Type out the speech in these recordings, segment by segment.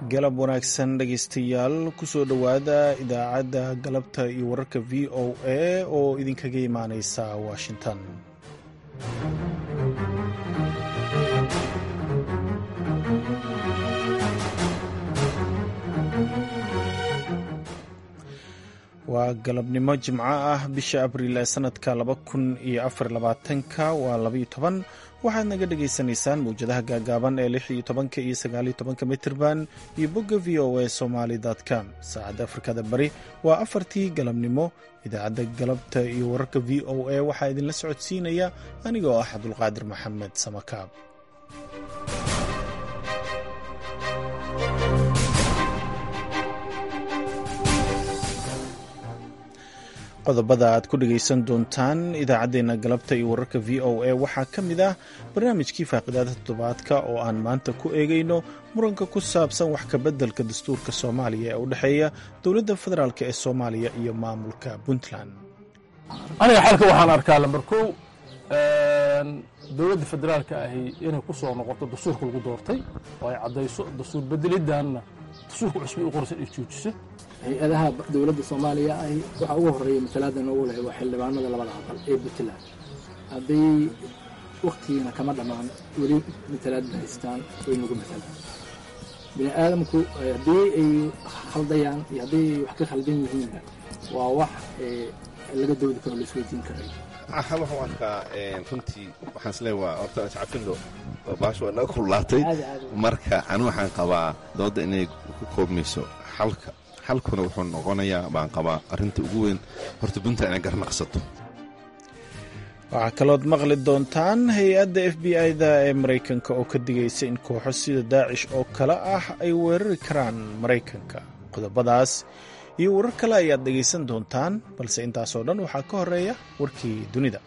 galab wanaagsan dhegaystayaal kusoo dhowaada idaacadda galabta iyo wararka v o a oo idinkaga imaaneysa washington waa galabnimo jimco ah bisha abriil ee sanadka laba kun iyo afar labaatanka waa labaiyo toban waxaad naga dhagaysanaysaan mawjadaha gaagaaban ee lix iyo tobanka iyo sagaal iyo tobanka mitirban iyo bogga v o a somaly com saacadda afrikada bari waa afartii galabnimo idaacadda galabta iyo wararka v o a waxaa idinla socodsiinaya anigoo ah cabdulqaadir maxamed samakaab qodobada aad ku dhegaysan doontaan idaacaddeenna galabta iyo wararka v o a waxaa ka mid ah barnaamijkii faaqidaada toddobaadka oo aan maanta ku eegayno muranka ku saabsan wax kabeddelka dastuurka soomaaliya ee u dhexeeya dowladda federaalk ee soomaaliya iyo maamulka puntland aniga xalka waxaan arkaa lambar kow dowladda federaalka ahi inay ku soo noqoto dastuurka lagu doortay oo ay caddayso dastuur bedelidanna dastuurka cusbi u qorsan ay joojiso hay-adaha dowladda soomaaliya ahi waxaa ugu horreeya masalada noogu leh waa xildhibaanada labada aqal ee puntland hadday wakhtigiina kama dhammaan weli matalaadda haystaan way nagu matalaan bini aadamku haddii ay khaldayaan iyo hadday ay wax ka khaldan yihiinna waa wax laga doodi karo laisweydiin karay waxaan u arkaa runtii waxaan isleeya waa horta iscafilo baasha waa naga kullaatay marka ani waxaan qabaa dooda inay ku koobmayso xalka xalkuna wuxuu noqonayaa baan qabaa arrinta ugu weyn horta puntland inay garnaqsato waxaa kalood maqli doontaan hay-adda f b i-da ee maraykanka oo ka digaysa in kooxo sida daacish oo kale ah ay weerari karaan maraykanka qodobadaas iyo warar kale ayaad dhegaysan doontaan balse intaasoo dhan waxaa ka horeeya warkii dunida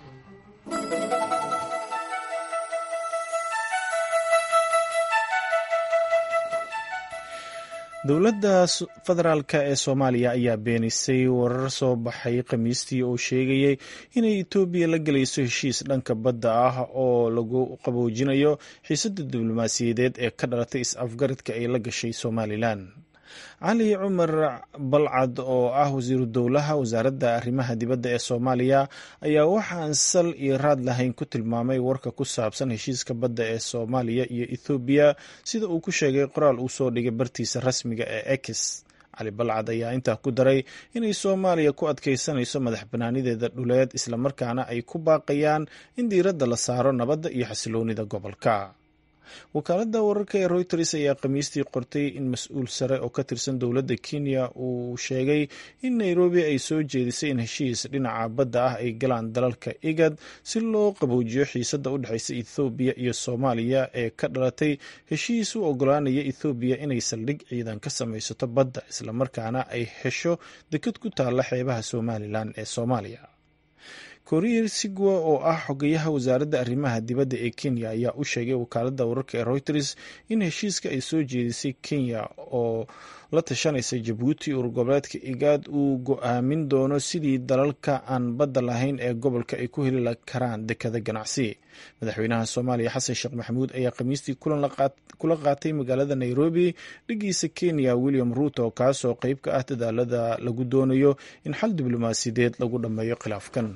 dowladda federaalk ee soomaaliya ayaa beenisay warar soo baxay khamiistii oo sheegayay inay etoobiya la gelayso heshiis dhanka badda ah oo lagu qaboojinayo xiisadda diblomaasiyadeed ee ka dhalatay is-afgaradka ay la gashay somalilan cali cumar balcad oo ah wasiiru dowlaha wasaaradda arrimaha dibadda ee soomaaliya ayaa waxaan sal iyo raad lahayn ku tilmaamay warka ku saabsan heshiiska badda ee soomaaliya iyo ethoobiya sida uu ku sheegay qoraal uu soo dhigay bartiisa rasmiga ee ex cali balcad ayaa intaa ku daray inay soomaaliya ku adkaysanayso madax banaanideeda dhuleed islamarkaana ay ku baaqayaan in diiradda la saaro nabadda iyo xasiloonida gobolka wakaaladda wararka ee reuters ayaa khamiistii qortay in mas-uul sare oo ka tirsan dowladda kenya uu sheegay in nairobi ay soo jeedisay in heshiis dhinaca badda ah ay galaan dalalka igad si loo qaboojiyo xiisadda u dhexaysa ethoobiya iyo soomaaliya ee ka dhalatay heshiis u ogolaanaya ethoobiya inay saldhig ciidan ka samaysato badda islamarkaana ay hesho dekad ku taalla xeebaha somalilan ee soomaaliya koriir sigwa oo ah xogayaha wasaaradda arrimaha dibadda ee kenya ayaa u sheegay wakaaladda wararka ee reuters in heshiiska ay soo jeedisay kenya oo la tashanaysa jabuuti urgoboleedka igaad uu go-aamin doono sidii dalalka aan badda lahayn ee gobolka ay ku heli karaan dekada ganacsi madaxweynaha soomaaliya xasan sheekh maxamuud ayaa khamiistii kula qaatay magaalada nairobi dhigiisa kenya william ruuto kaasoo qeyb ka ah dadaalada lagu doonayo in xal diblomaasiyadeed lagu dhammeeyo khilaafkan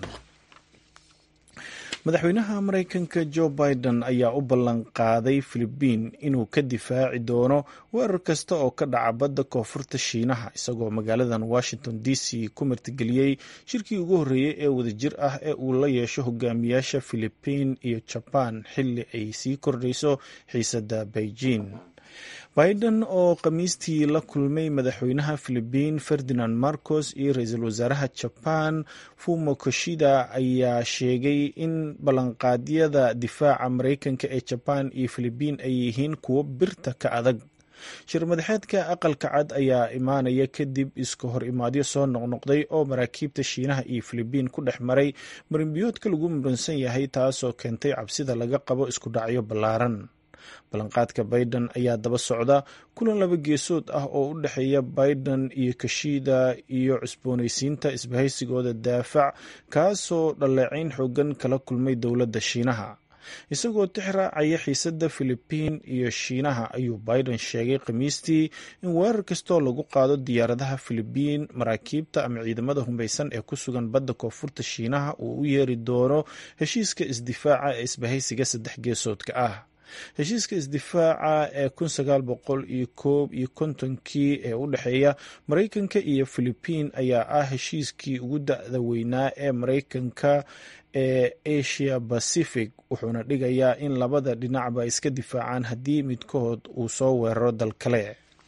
madaxweynaha maraykanka jo biden ayaa u ballan qaaday filibiin inuu ka difaaci doono weerar kasta oo ka dhaca badda koonfurta shiinaha isagoo magaaladan washington d c ku martigeliyey shirkii ugu horreeyey ee wadajir ah ee uu la yeesho hogaamiyaasha filibiin iyo jabaan xilli ay sii kordhayso xiisadda beijing biden oo khamiistii la kulmay madaxweynaha filibiin ferdinand marcos iyo ra-iisul wasaaraha jaban fumo koshida ayaa sheegay in ballanqaadyada difaaca maraykanka ee jabaan iyo filibiin ay yihiin kuwo birta ka adag shir madaxeedka aqalka cad ayaa imaanaya kadib iska hor imaadyo soo noqnoqday oo maraakiibta shiinaha iyo filibiin ku dhex maray marinbiyoodka lagu muransan yahay taasoo keentay cabsida laga qabo isku dhacyo ballaaran ballanqaadka biden ayaa daba socda kulan laba geesood ah oo u dhexeeya biden iyo kashida iyo cusboonaysiinta isbahaysigooda daafac kaasoo dhaleecayn xoogan kala kulmay dowladda shiinaha isagoo tixraacaya xiisadda filibiin iyo shiinaha ayuu biden sheegay khamiistii in weerar kastoo lagu qaado diyaaradaha filibiin maraakiibta ama ciidamada humaysan ee ku sugan badda koonfurta shiinaha uu u yeeri doono heshiiska isdifaaca ee isbahaysiga saddex geesoodka ah heshiiska isdifaaca ee kun sagaal boqol iyo koob iyo kontonkii ee u dhexeeya maraykanka iyo filibiin ayaa ah heshiiskii ugu da-da weynaa ee maraykanka ee asia pacific wuxuuna dhigayaa in labada dhinacba iska difaacaan haddii midkood uu soo weeraro dal kale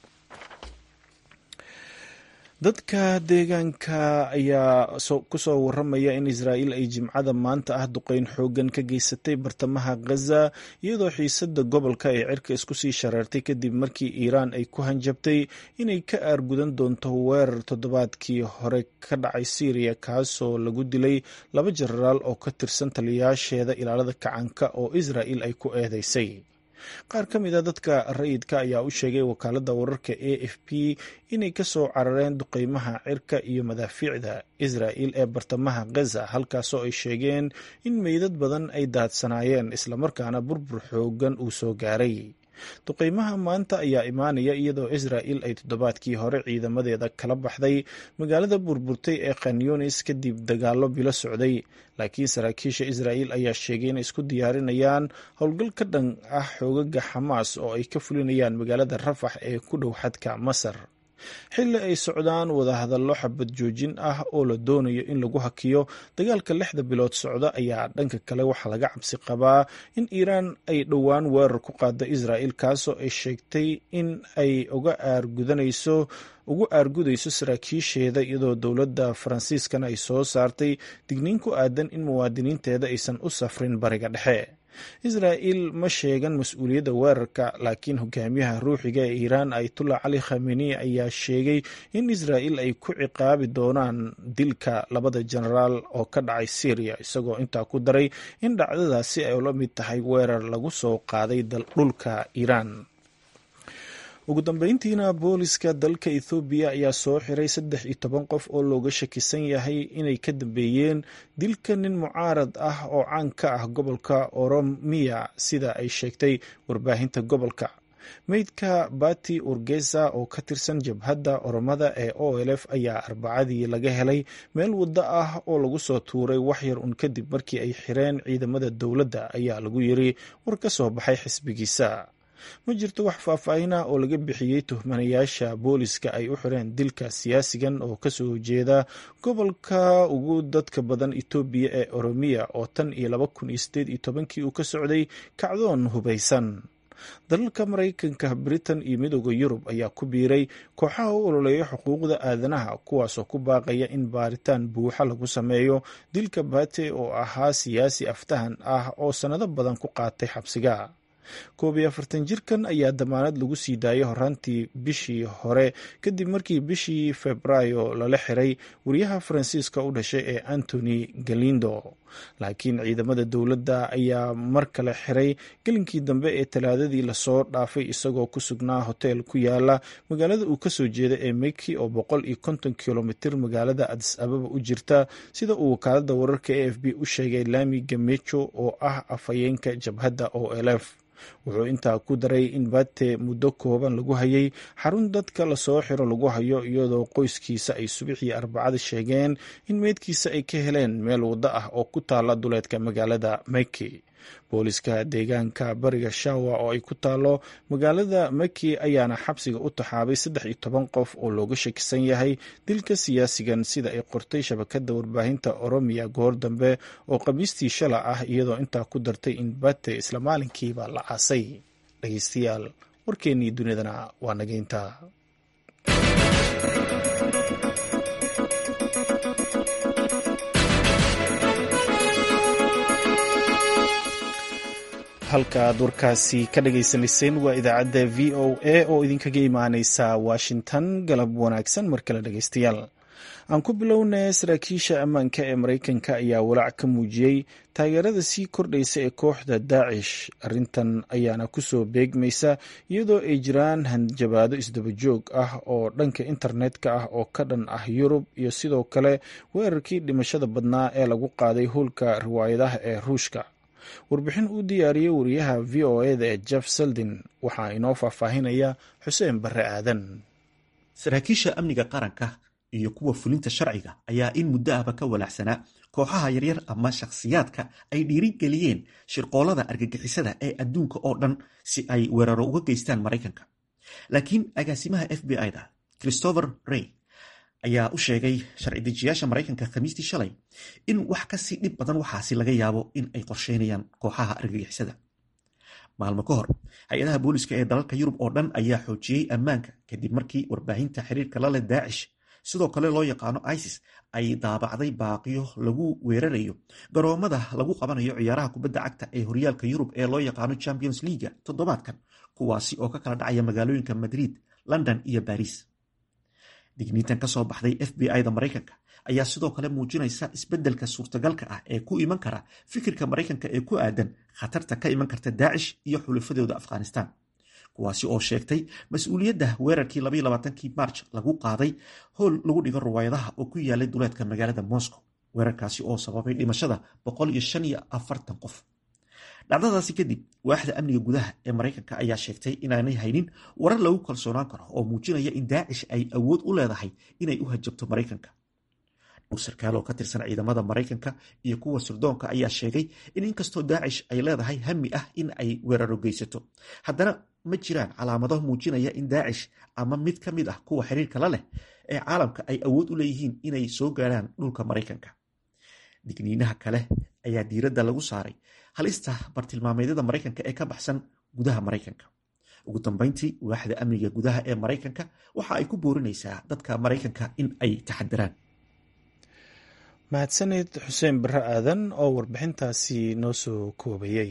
dadka deegaanka ayaa kusoo waramaya in israa'iil ay jimcada maanta ah duqeyn xoogan ka geysatay bartamaha ghaza iyadoo xiisada gobolka ay cirka isku sii shareertay kadib markii iiraan ay ku hanjabtay inay ka aargudan doonto weerar toddobaadkii hore ka dhacay syriya kaasoo lagu dilay laba jenaraal oo ka tirsan taliyayaasheeda ilaalada kacanka oo israa'iil ay ku eedeysay qaar ka mid a dadka rayidka ayaa u sheegay wakaaladda wararka a f p inay ka soo carareen duqeymaha cirka iyo madaafiicda israa'il ee bartamaha gaza halkaasoo ay sheegeen in meydad badan ay daadsanaayeen islamarkaana burbur xoogan uu soo gaaray duqeymaha maanta ayaa imaanaya iyadoo israa'il ay toddobaadkii hore ciidamadeeda kala baxday magaalada burburtay ee khanyunis kadib dagaallo bilo socday laakiin saraakiisha israa'il ayaa sheegay inay isku diyaarinayaan howlgal ka dhan ah xoogaga xamaas oo ay ka fulinayaan magaalada rafax ee ku dhow xadka masar xilli ay socdaan wadahadallo xabad joojin ah oo la doonayo in lagu hakiyo dagaalka lixda bilood socda ayaa dhanka kale waxaa laga cabsi qabaa in iiraan ay dhowaan weerar ku qaada israa'il kaasoo ay sheegtay in ay uga aargudanayso ugu aargudayso saraakiisheeda iyadoo dowladda faransiiskana ay soo saartay digniin ku aadan in muwaadiniinteeda aysan u safrin bariga dhexe israa'il ma sheegan mas-uuliyadda weerarka laakiin hogaamiyaha ruuxiga ee iiraan ayatullah cali khameni ayaa sheegay in israa'il ay ku ciqaabi doonaan dilka labada jenaraal oo ka dhacay syriya isagoo intaa ku daray in dhacdadaasi ay ula mid tahay weerar lagu soo qaaday dhulka iiraan ugu dambeyntiina booliska dalka ethoobiya ayaa soo xiray saddex iyo toban qof oo looga shakisan yahay inay ka dambeeyeen dilka nin mucaarad ah oo caan ka ah gobolka oromiya sida ay sheegtay warbaahinta gobolka meydka bati urgesa oo ka tirsan jabhadda oromada ee o l f ayaa arbacadii laga helay meel waddo ah oo lagu soo tuuray waxyar un kadib markii ay xireen ciidamada dowladda ayaa lagu yiri war ka soo baxay xisbigiisa ma jirto wax faahfaahina oo laga bixiyey tuhmanayaasha booliska ay u xireen dilka siyaasigan oo kasoo jeeda gobolka ugu dadka badan etoobiya ee oromiya oo tan iyo laba kun iyo sideed iyo tobankii uu ka socday kacdoon hubaysan dalalka maraykanka britain iyo midooda yurub ayaa ku biiray kooxaha u ololeeya xuquuqda aadanaha kuwaasoo ku baaqaya in baaritaan buuxa lagu sameeyo dilka bate oo ahaa siyaasi aftahan ah oo sannado badan ku qaatay xabsiga koob iyo afartan jirkan ayaa damaanad lagu sii daayay horaantii bishii hore kadib markii bishii febraayo lala xiray wariyaha faransiiska u dhashay ee antony galindo laakiin ciidamada dowladda ayaa mar kale xiray gelinkii dambe ee talaadadii lasoo dhaafay isagoo ku sugnaa hoteel ku yaala magaalada uu kasoo jeeda ee meki oo boqol iyo konton kilomitir magaalada adis ababa u jirta sida uu wakaalada wararka a f b u sheegay lami gamejo oo ah afhayeenka jabhadda o l f wuxuu intaa ku daray in bate muddo kooban lagu hayay xarun dadka lasoo xiro lagu hayo iyadoo qoyskiisa ay subixii arbacada sheegeen in meydkiisa ay ka heleen meel waddo ah oo ku taala duleedka magaalada meki booliska deegaanka bariga shawa oo ay ku taalo magaalada meki ayaana xabsiga u taxaabay saddex iyo toban qof oo looga shakisan yahay dilka siyaasigan sida ay qortay shabakada warbaahinta oromiya goor dambe oo khamiistii shala ah iyadoo intaa ku dartay in bate isla maalinkiiba la aasay dhegeystayaal warkeennii dunidana waa nageynta halka aad warkaasi ka dhagaysanayseen waa idaacadda v o a oo idinkaga imaaneysa washington galab wanaagsan mar kale dhegeystayaal aan ku bilownay saraakiisha ammaanka ee maraykanka ayaa walaac ka muujiyey taageerada sii kordhaysa ee kooxda daacish arrintan ayaana kusoo beegmaysa iyadoo ay jiraan hanjabaado isdabajoog ah oo dhanka internetka ah oo ka dhan ah yurub iyo sidoo kale weerarkii dhimashada badnaa ee lagu qaaday howlka riwaayadaha ee ruushka warbixin uu diyaariyey wariyaha v o eda ee jeff seldin waxaa inoo faahfaahinaya xuseen barre aadan saraakiisha amniga qaranka iyo kuwa fulinta sharciga ayaa in muddo ahba ka walaacsanaa kooxaha yaryar ama shakhsiyaadka ay dhiirigeliyeen shirqoolada argagixisada ee adduunka oo dhan si ay weeraro uga geystaan maraykanka laakiin agaasimaha f b i-da christopher rey ayaa u sheegay sharci dejiyaasha maraykanka khamiistii shalay in wax kasii dhib badan waxaasi laga yaabo in ay qorsheynayaan kooxaha argagixisada maalmo ka hor hay-adaha booliska ee dalalka yurub oo dhan ayaa xoojiyey ammaanka kadib markii warbaahinta xiriirka la leh daacish sidoo kale loo yaqaano isis ay daabacday baaqiyo lagu weerarayo garoomada lagu qabanayo ciyaaraha kubadda cagta ee horyaalka yurub ee loo yaqaano champions leaga toddobaadkan kuwaasi oo ka kala dhacaya magaalooyinka madrid london iyo baris digniintan ka soo baxday f b i-da maraykanka ayaa sidoo kale muujinaysa isbeddelka suurtagalka ah ee ku iman kara fikirka maraykanka ee ku aadan khatarta ka iman karta daacish iyo xulafadooda afghanistan kuwaasi oo sheegtay mas-uuliyadda weerarkii kii march lagu qaaday howl lagu dhigo ruwaayadaha oo ku yaalay duleedka magaalada moscow weerarkaasi oo sababay dhimashada qof dhacdadaasi kadib waaxda amniga gudaha ee maraykanka ayaa sheegtay inaanay haynin warar lagu kalsoonaan karo oo muujinaya in daacish ay awood u leedahay inay u hajabto maraykanka dhowr sarkaal oo ka tirsan ciidamada maraykanka iyo kuwa sirdoonka ayaa sheegay in inkastoo daacish ay leedahay hami ah in ay weeraro geysato haddana ma jiraan calaamado muujinaya in daacish ama mid ka mid ah kuwa xiriirka la leh ee caalamka ay awood u leeyihiin inay soo gaaraan dhulka maraykanka digniinaha kale ayaa diiradda lagu saaray halista bartilmaameedyada maraykanka ee ka baxsan gudaha maraykanka ugu dambeyntii waaxda amniga gudaha ee maraykanka waxa ay ku boorinaysaa dadka maraykanka in ay taxadiraan mahadsaned xuseen barre aadan oo warbixintaasi noo soo koobayay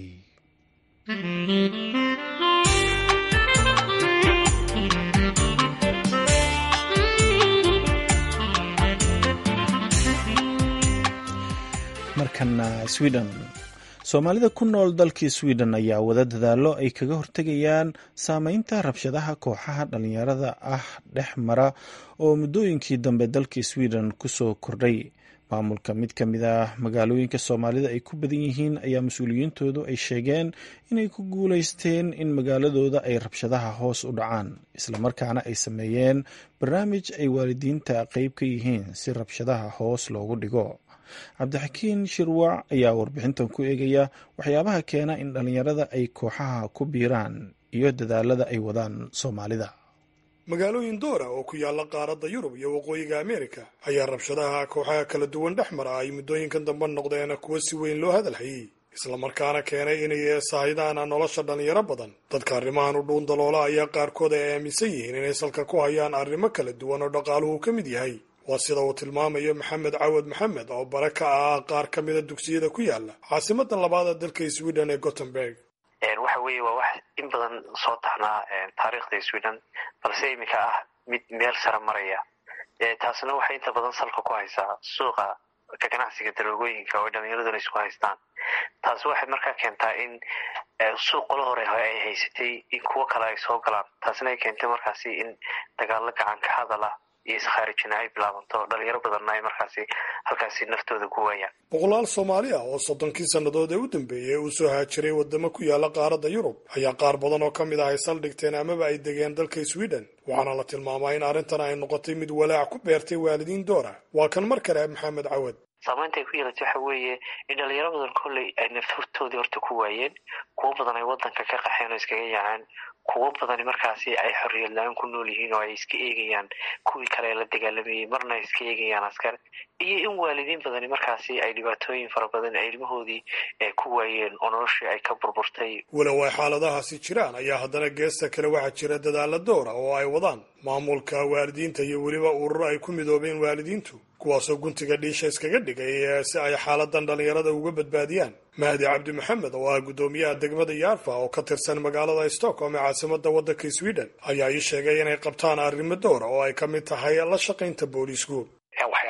markana sweden soomaalida ku nool dalkii sweden ayaa wada dadaallo ay kaga hortegayaan saameynta rabshadaha kooxaha dhalinyarada ah dhex mara oo muddooyinkii dambe dalkii sweden kusoo kordhay maamulka mid ka mid ah magaalooyinka soomaalida ay ku badan yihiin ayaa mas-uuliyiintoodu ay sheegeen inay ku guuleysteen in magaaladooda ay rabshadaha hoos u dhacaan islamarkaana ay sameeyeen barnaamij ay waalidiinta qeyb ka yihiin si rabshadaha hoos loogu dhigo cabdixakiin shirwac ayaa warbixintan ku eegaya waxyaabaha keena in dhallinyarada ay kooxaha ku biiraan iyo dadaalada ay wadaan soomaalida magaalooyin doora oo ku yaalla qaaradda yurub iyo waqooyiga ameerika ayaa rabshadaha kooxaha kala duwan dhex mara ay muddooyinkan dambe noqdeen kuwo si weyn loo hadalhayey islamarkaana keenay inay saahidaan nolosha dhallinyaro badan dadka arrimahan u dhuun daloola ayaa qaarkood ay aaminsan yihiin inay salka ku hayaan arrimo kala duwan oo dhaqaaluhu ka mid yahay waa sida uu tilmaamayo maxamed cawad maxamed oo bare ka ah qaar ka mida dugsiyada ku yaala caasimadan labaada dalka sweden ee gothenburg waxa weeye waa wax in badan soo taxnaa taariikhda sweden balse iminka ah mid meel sare maraya taasna waxay inta badan salka ku haysaa suuqa ka ganacsiga daroogooyinka oo dhallinyaraduna isku haystaan taasi waxay markaa keentaa in suuq qolo hore ay haysatay in kuwo kale ay soo galaan taasina ay keentay markaasi in dagaalo gacanka hadal ah iyo iskharijina ay bilaabanto dhalinyaro badanna ay markaasi halkaasi naftooda ku waayaan boqolaal soomaali ah oo soddonkii sannadood ee u dambeeyey uu soo haajiray waddamo ku yaala qaaradda yurub ayaa qaar badan oo ka mid ah ay saldhigteen amaba ay degeen dalka sweden waxaana la tilmaamaa in arrintan ay noqotay mid walaac ku beertay waalidiin doora waa kan mar kale maxamed cawad saamaynta ay ku yeelatay waxa weeye in dhalinyaro badan kolley ay naftoodii horta ku waayeen kuwo badan ay waddanka ka qaxeen oo iskaga yaaceen kuwo badani markaasi ay xorriyad la-aan ku nool yihiin oo ay iska eegayaan kuwii kale ee la dagaalamayey marna ay iska eegayaan askar iyo in waalidiin badani markaasi ay dhibaatooyin fara badan ay ilmahoodii ku waayeen oo noloshii ay ka burburtay walow ay xaaladahaasi jiraan ayaa haddana geesta kale waxaa jira dadaalla dowra oo ay wadaan maamulka waalidiinta iyo weliba ururo ay ku midoobeen waalidiintu kuwaasoo guntiga dhiisha iskaga dhigay si ay xaaladan dhallinyarada uga badbaadiyaan mahdi cabdi maxamed oo ah guddoomiyaha degmada yaarfa oo ka tirsan magaalada stockholm ee caasimada waddanka sweden ayaa ii sheegay inay qabtaan arrimo dowra oo ay ka mid tahay la shaqaynta booliisku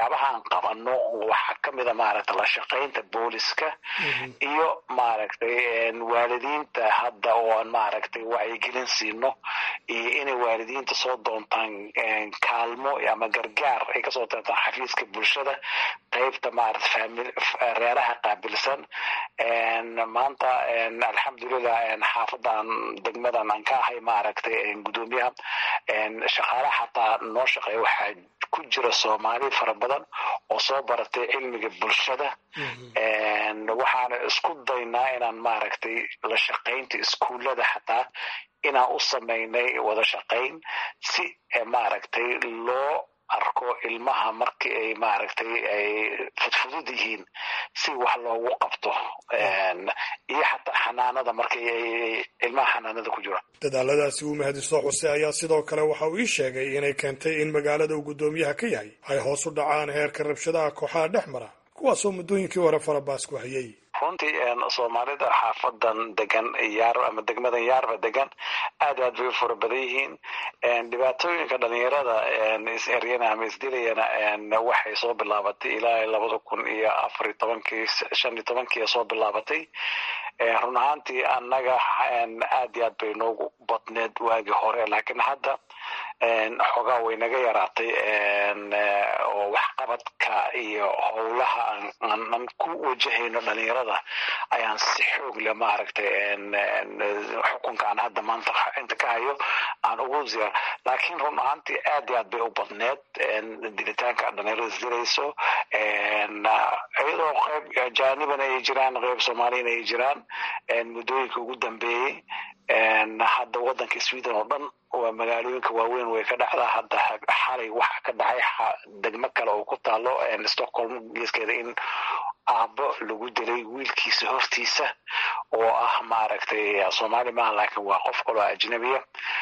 waxyaabahaan qabano waxaa kamida maaragtay la shaqaynta booliska iyo maaragtay waalidiinta hadda ooan maaragtay wacyigelin siino iyo inay waalidiinta soo doontaan kaalmo ama gargaar ay kasoo doontaan xafiiska bulshada qeybta maarata famil reeraha qaabilsan maanta alxamdulilah xaafadan degmadan aan ka ahay maaragtay gudoomiyaha shaqaalaha xataa noo shaqeeya waxaa ku jira soomaali fara badan oo soo baratay cilmiga bulshada waxaana isku daynaa inaan maaragtay la shaqaynta iskuullada xataa inaan u samaynay wada shaqayn si maaragtay loo arko ilmaha markii ay maaragtay ay fudfudud yihiin si wax loogu qabto iyo xataa xanaanada markii ay ilmaha xanaanada ku jiro dadaaladaasi uu mahadiso xuse ayaa sidoo kale waxa uu ii sheegay inay keentay in magaalada uu guddoomiyaha ka yahay ay hoos u dhacaan heerka rabshadaha kooxaha dhex mara kuwaasoo muddooyinkii hore farabaas ku hayay runtii soomaalida xaafadan degan yaar ama degmadan yaarba degan aad aad bay u fara badan yihiin dhibaatooyinka dhalinyarada is-eryana ama isdilayana waxay soo bilaabatay ilaa labada kun iyo afar iyo tobankii shan iyo tobankii soo bilaabatay run ahaantii annaga aad iyo aad bay noogu badneed waagii hore laakiin hadda xoogaa way naga yaraatay oo waxqabadka iyo howlaha aan ku wajahayno dhalinyarada ayaan si xoog leh maaragtay xukunka aan hadda maanta inta ka hayo aan ugu ziyaar laakiin run ahaantii aad iyo aad bay u badneed dilitaanka dhalinyarada isdilayso iyadoo qayb ajaanibana ay jiraan qayb soomaaliyana ay jiraan muddooyinka ugu dambeeyey hadda waddanka sweden oo dhan waa magaalooyinka waaweyn way ka dhacdaa hadda xalay waxa ka dhacay degmo kale oo ku taalo stockholm geeskeeda in aabbo lagu dilay wiilkiisa hortiisa oo ah maaragtay soomaali maaha laakiin waa qof kaloo ajnabiya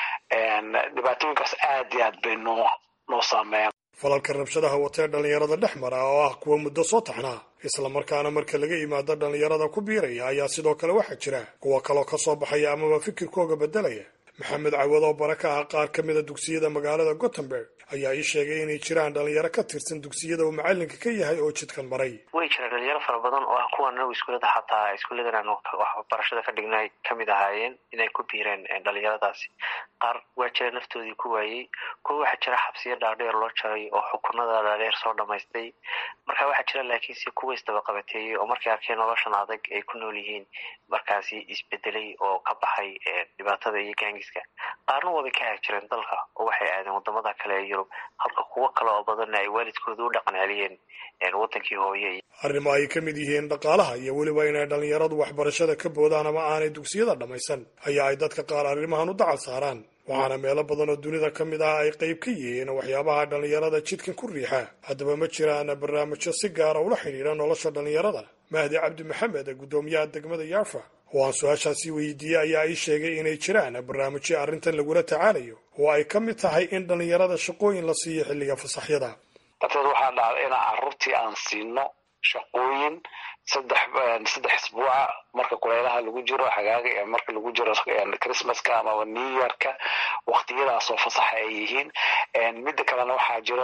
dhibaatooyinkaas aad iyo aad bay noo noo saameeyaan falalka rabshadaha watee dhallinyarada dhex mara oo ah kuwa muddo soo taxnaa islamarkaana marka laga yimaado dhallinyarada ku biiraya ayaa sidoo kale waxaa jira kuwa kaloo ka soo baxaya amaba fikirkooga beddelaya maxamed cawad oo bara ka ah qaar ka mida dugsiyada magaalada gothenburg ayaa ii sheegay inay jiraan dhalinyaro ka tirsan dugsiyada uu macalinka ka yahay oo jidkan maray way jiraan dhalinyaro fara badan oo ah kuwan anagu iskuulada xataa iskuulladan aan waxbarashada ka dhignay kamid ahaayeen inay ku biireen dhalinyaradaasi qaar waa jira naftoodii ku waayey kuwa waxaa jira xabsiyo dhaadheer loo jaray oo xukunada dhaadheer soo dhamaystay marka waxaa jira laakiinse kuwa isdabaqabateeyey oo markay arkeen noloshan adag ay ku nool yihiin markaasi isbedelay oo ka baxay dhibaatada iyo gaangiska qaarna waabay ka haag jireen dalka oo waxay aadeen wadamada kale ee yurub halka kuwo kale oo badanna ay waalidkooda u dhaqan celiyeen wadankii hooye arrimo ay ka mid yihiin dhaqaalaha iyo weliba inay dhallinyaradu waxbarashada ka boodaan ama aanay dugsiyada dhammaysan ayaa ay dadka qaar arrimahan u dacal saaraan waxaana meelo badan oo dunida ka mid ah ay qayb ka yihiin waxyaabaha dhallinyarada jidkan ku riixa haddaba ma jiraan barnaamijyo si gaara ula xidhiidha nolosha dhallinyarada mahdi cabdi maxamed guddoomiyaha degmada yarfa oo aan su-aashaasi weydiiyey ayaa ii sheegay inay jiraan barnaamijyo arrintan lagula tacaalayo oo ay ka mid tahay in dhallinyarada shaqooyin la siiyo xilliga fasaxyada darteed waxaa dhacday inaan carruurtii aan siino shaqooyin saddex saddex isbuuca marka kuleylaha lagu jiro xagaaga marka lagu jiro christmaska amaba new yorka waktiyadaasoo fasaxa ay yihiin midda kalena waxaa jiro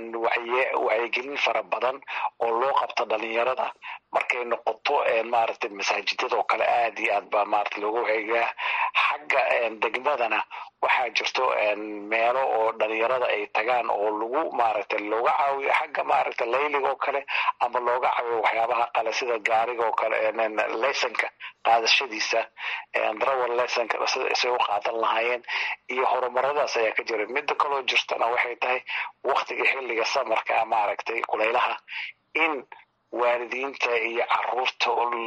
wacyigelin fara badan oo loo qabto dhalinyarada markay noqoto maaragtay masaajidada oo kale aad iyo aad baa maarata looga wacyigaa xagga degmadana waxaa jirto meelo oo dhalinyarada ay tagaan oo lagu maaragtay looga caawiyo xagga maaragtay layliga oo kale ama looga caawiyo waxyaabaha kale sida gaariga oo kale leysonka qaadashadiisa darawal leysonka say u qaadan lahaayeen iyo horumaradaas ayaa ka jira midda kaloo jirtana waxay tahay waktiga xilliga samarka maaragtay kuleylaha in waalidiinta iyo caruurta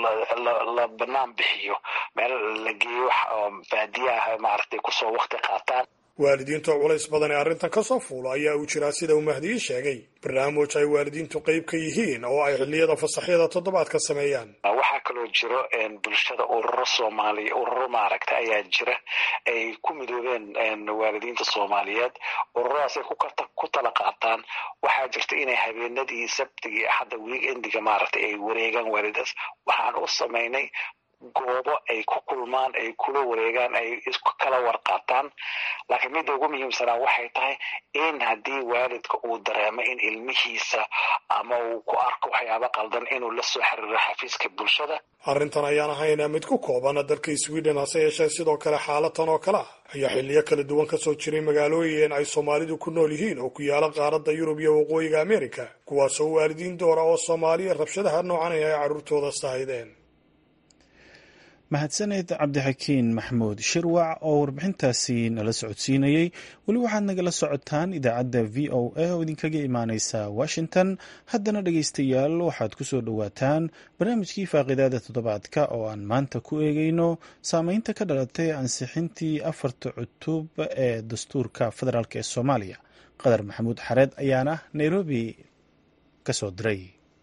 la banaan bixiyo meel la geeyo baadiyaha maaragtay kusoo wakti qaataan waalidiinta culays badan ee arrintan ka soo fuulo ayaa uu jiraa sida uu mahdiyi sheegay barnaamij ay waalidiintu qayb ka yihiin oo ay xilliyada fasaxyada toddobaadka sameeyaan waxaa kaloo jiro bulshada ururo soomaaliya ururo maaragta ayaa jira ay ku midoobeen waalidiinta soomaaliyeed ururadaas ay ku tala qaataan waxaa jirta inay habeenadii sabtigii axadda weekendiga maaragtay ay wareegaan waalidaas waxaan u samaynay goobo ay ku kulmaan ay kula wareegaan ay isku kala warqaataan laakiin midda ugu muhiimsanaa waxay tahay in haddii waalidka uu dareemo in ilmihiisa ama uu ku arko waxyaaba qaldan inuu la soo xiriiro xafiiska bulshada arrintan ayaan ahaynaa mid ku kooban dalka sweden hase yeeshee sidoo kale xaalatan oo kale ah ayaa xiliyo kala duwan ka soo jiray magaalooyin ay soomaalidu ku nool yihiin oo ku yaala qaaradda yurub iyo waqooyiga amerika kuwaasoo waalidiin doora oo soomaaliya rabshadaha noocan ay carruurtooda saahideen mahadsaneed cabdixakiin maxmuud shirwac oo warbixintaasi nala socodsiinayey weli waxaad nagala socotaan idaacadda v o a oo idinkaga imaaneysa washington haddana dhegeystayaal waxaad ku soo dhowaataan barnaamijkii faaqidaada toddobaadka oo aan maanta ku eegeyno saameynta ka dhalatay ansixintii afarta cutub ee dastuurka federaalk ee soomaaliya qadar maxamuud xareed ayaana nairobi ka soo diray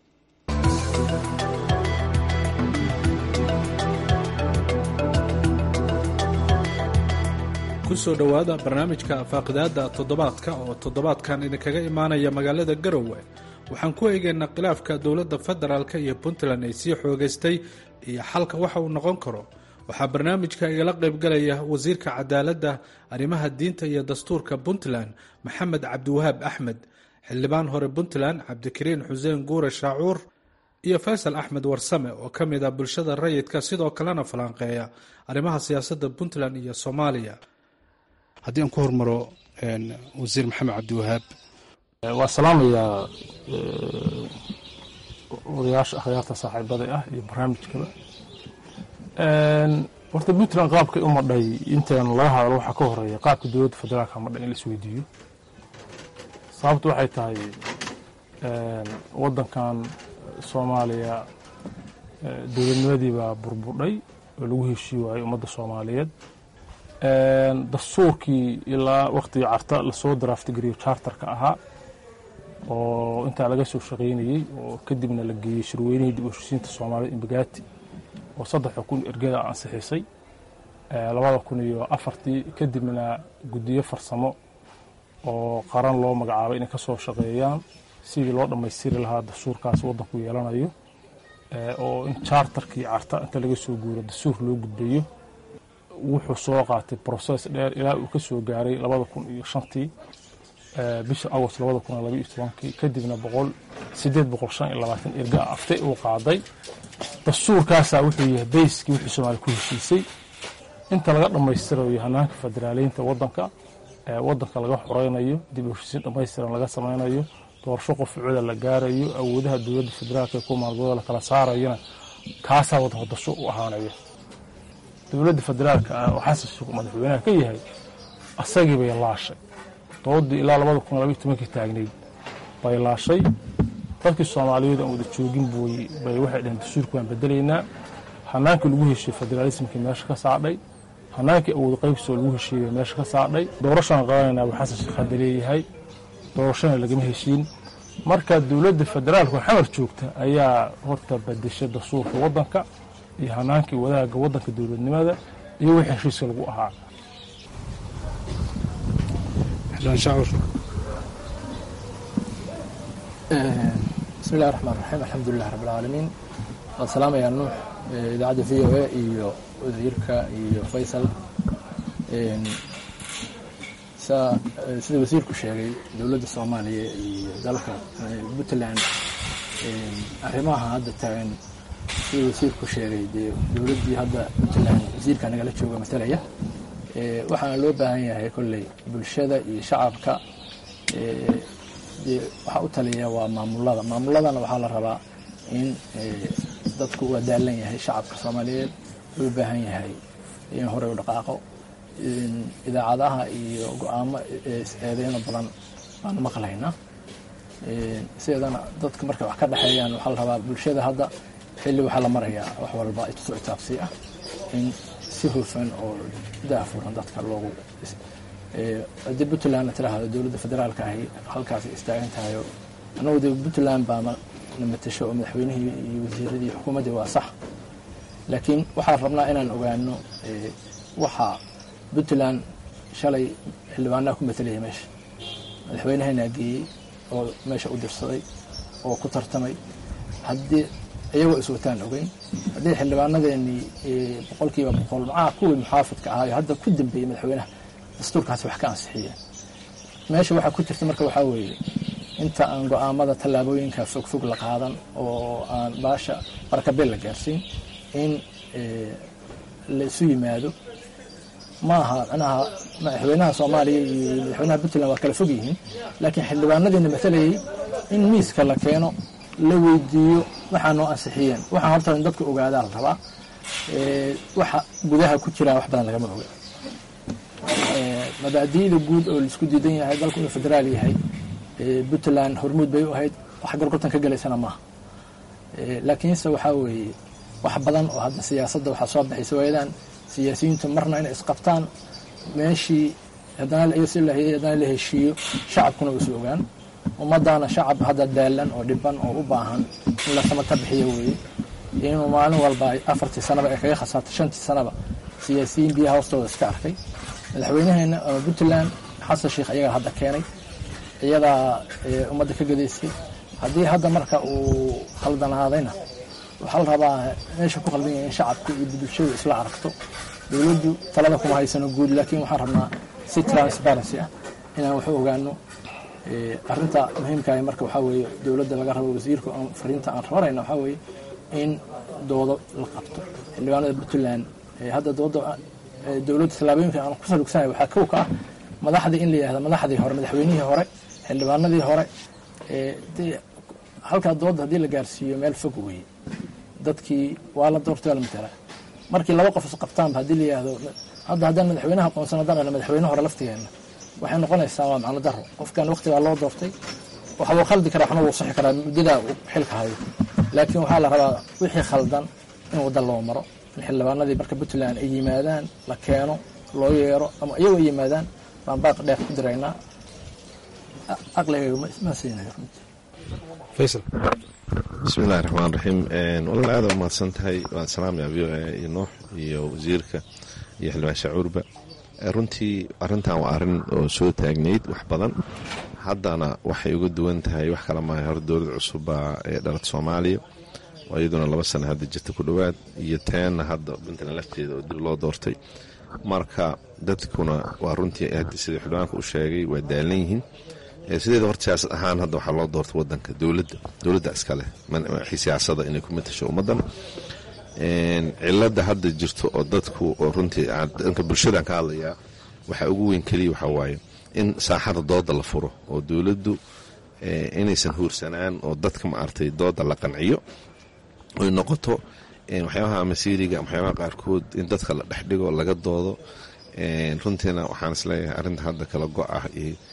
kusoo dhowaada barnaamijka faaqidaada toddobaadka oo toddobaadkan idinkaga imaanaya magaalada garowe waxaan ku eegaynaa khilaafka dowladda federaalk iyo puntland ay sii xoogaystay iyo xalka waxa uu noqon karo waxaa barnaamijka igala qaybgalaya wasiirka cadaaladda arrimaha diinta iyo dastuurka puntland maxamed cabdiwahaab axmed xildhibaan hore puntland cabdikariin xuseen guure shaacuur iyo faysal axmed warsame oo ka mid ah bulshada rayidka sidoo kalena falanqeeya arrimaha siyaasadda puntland iyo soomaaliya haddii aan ku hormaro wasiir maxamed cabdiwahaab waa salaamayaa odayaasha akhyaarta saaxiibada ah iyo barnaamijkaba horta puntland qaabkay u madhay intaan laga hadlo waxaa ka horeeya qaabka dowladda federaalka madhay in la isweydiiyo sababtu waxay tahay waddankan soomaaliya dowladnimadii baa burburdhay oo lagu heshii waayey ummadda soomaaliyeed dastuurkii ilaa waktigii carta lasoo daraaftigariyo charterka ahaa oo intaa laga soo shaqaynayey oo kadibna la geeyey shirweynihii dib u heshiisiinta soomaaliyed imbagaati oo saddexa kun ergada ansixisay labada kun iyo afartii kadibna guddiyo farsamo oo qaran loo magacaabay inay ka soo shaqeeyaan sidii loo dhammaystiri lahaa dastuurkaas waddanku yeelanayo oo in charterkii carta inta laga soo guuro dastuur loo gudbayo wuxuu soo qaatay broses dheer ilaa uu ka soo gaaray labada kun iyo shantii bisha agost labada kun iyo labaiyo tobankii kadibna boqol sideed boqol shan iyo labaatan erga aftay uu qaaday dastuurkaasaa wuxuu yahay bayskii wixii soomaaliya ku heshiisay inta laga dhammaystirayo hanaanka federaaliyiinta waddanka waddanka laga xoreynayo dib u heshiisiin dhammaystiran laga samaynayo doorasho qofcuda la gaarayo awoodaha dowladda federaalka ee ku maalgooda la kala saarayana kaasaa waddanka dastuur u ahaanaya dowladda federaalka ah oo xasan sheekh madaxweynaha ka yahay asagii bay laashay doodii ilaa labada kun labaiyo tobankii taagnayd bay laashay dadkii soomaaliyeed aan wada joogin buy bay waxay dhaheen dastuurka waan bedelaynaa hanaankii lagu heshiiyey federaalismkii meesha ka saadhay hanaankii awood qaybsoo lagu heshiiyey meesha ka saadhay doorashaan qabanayna buu xasan sheekh hadda leeyahay doorashana lagama heshiin marka dowladda federaalka oo xamar joogta ayaa horta badeshay dastuurka waddanka iyo hanaankii wadaaga waddanka dowladnimada iyo wixii heshiiska lagu ahaa bismi illahi raxmaan raxiim alxamdulilah rabb alcaalamiin waan salaamayaa nuux idaacadda v o a iyo wasiirka iyo faysal sida wasiirku sheegay dowladda soomaaliya iyo dalka puntland arrimaha hadda taagan sida wasiirku sheegay dee dowladdii hadda puntland wasiirka nagala jooga matalaya waxaana loo baahan yahay kolley bulshada iyo shacabka dee waxaa u taliya waa maamulada maamuladana waxaa la rabaa in dadku waa daalan yahay shacabka soomaaliyeed loo baahan yahay in horey u dhaqaaqo idaacadaha iyo go-aamo eedeyno badan baanu maqlayna sideedana dadka markay wax ka dhexeeyaan waxaa la rabaa bulshada hadda xilli waxaa la marayaa wax walba isu itaabsi ah in si hufan oo daafuran dadka loogu haddii puntlandna tiraahdo dowladda federaalka ahi halkaas istaagan tahayo annagu de puntland baa na matasho oo madaxweynihii iyo wasiiradii xukuumaddii waa sax laakiin waxaan rabnaa inaan ogaano waxaa puntland shalay xildhibaanaha ku matelaya meesha madaxweynahanaa geeyey oo meesha u dirsaday oo ku tartamay haddii iyagoo iswataan ogeyn haddii xildhibaanadeenii boqolkiiba boqol macaa kuwii muxaafidka ahaayo hadda ku dambeeyey madaxweynaha dastuurkaasi wax ka ansixiyeen meesha waxaa ku jirta marka waxaa weeye inta aan go-aamada tallaabooyinka fogfog la qaadan oo aan baasha barakabeel la gaarsiin in la isu yimaado ma aha manaha madaxweynaha soomaaliya iyo madaxweynaha puntland waa kala fog yihiin laakiin xildhibaanadiina matalayay in miiska la keeno la weydiiyo waxaa noo ansixiyeen waxaan horta in dadku ogaadaa la rabaa waxa gudaha ku jiraa wax badan lagama oga mabaadi'da guud oo laisku diidan yahay dalku inuu federaal yahay puntland hormuud bay u ahayd wax gorgortan ka gelaysana maaha laakiinse waxaa weeye wax badan oo hadda siyaasadda waxaa soo baxaysa waayadan siyaasiyiintu marna inay isqabtaan meeshii haddana haddana la heshiiyo shacabkuna uusu ogaan ummadaana shacab hadda daalan oo dhiban oo u baahan in la samata bixiyo weeye inuu maalin walba afartii sanaba ay kaga khasaarto shantii sanaba siyaasiyiin biyaha hoostooda iska arkay madaxweynaheena ama puntland xasan sheikh ayagaa hadda keenay iyadaa ummadda ka gadaysay haddii hadda marka uu khaldanaadayna waxaa la rabaa meesha ku khaldan yahay in shacabka iyo bulshadu isla aragto dowladdu talada kuma haysano guud laakiin waxaan rabnaa si transparency ah inaan waxu ogaano arinta muhiimkaah marka waxaa weeye dowladda laga rabo wasiirka fariinta aan rabanayna waxaa weeye in doodo la qabto xildhibaanada puntland hadda dooda dowladda tallaabooyinka aan ku salugsanahay waxaa kow ka ah madaxdii in la yihahda madaxdii hore madaxweynihii hore xildhibaanadii hore halkaa dooda haddii la gaarsiiyo meel fog weeye dadkii waa la doortay waa la matalaa markii laba qof isqabtaanba haddii la yihahdo hadda haddaan madaxweynaha aqoonsan haddaan dhahna madaxweyne hore laftigeena waxay noqonaysaa waa macno daro qofkan waqtigaa loo doortay waxa wuu khaldi karaa waxna wuu saxi karaa muddadaa uu xilka hayo laakiin waxaa la rabaa wixii khaldan in wadda loo maro in xildhibaanadii marka puntland ay yimaadaan la keeno loo yeero ama iyagoo ay yimaadaan baan baaq dheer ku diraynaa aqligayga ma siinayo runtii faysal bismi illahi raxmaan raxiim walaal aada umahadsan tahay waan salaamaya v o a iyo nuux iyo wasiirka iyo xildhibaan shacuurba runtii arrintan waa arrin oo soo taagnayd wax badan haddana waxay uga duwan tahay wax kala maahay hor dowlad cusubbaa ee dhalad soomaaliya oo iyaduna laba sana hadda jirta ku dhowaad iyo teenna hadda puntland lafteeda oo dib loo doortay marka dadkuna waa runtii sida xildhibaanka u sheegay waa daalan yihiin sideeda horta siyaasad ahaan hadda waxaa loo doortay wadanka dowladda dowladda iskaleh siyaasada inay ku matasho ummaddan cilada hadda jirto oo dadku oo runtii dhanka bulshadaan ka hadlayaa waxaa ugu weyn keliya waxaa waaye in saaxada dooda la furo oo dowladdu inaysan huursanaan oo dadka maartay dooda la qanciyo oy noqoto waxyaabaha masiiriga waxyaabaha qaarkood in dadka la dhexdhigo laga doodo runtiina waxaan isleeyahay arrinta hadda kala go ah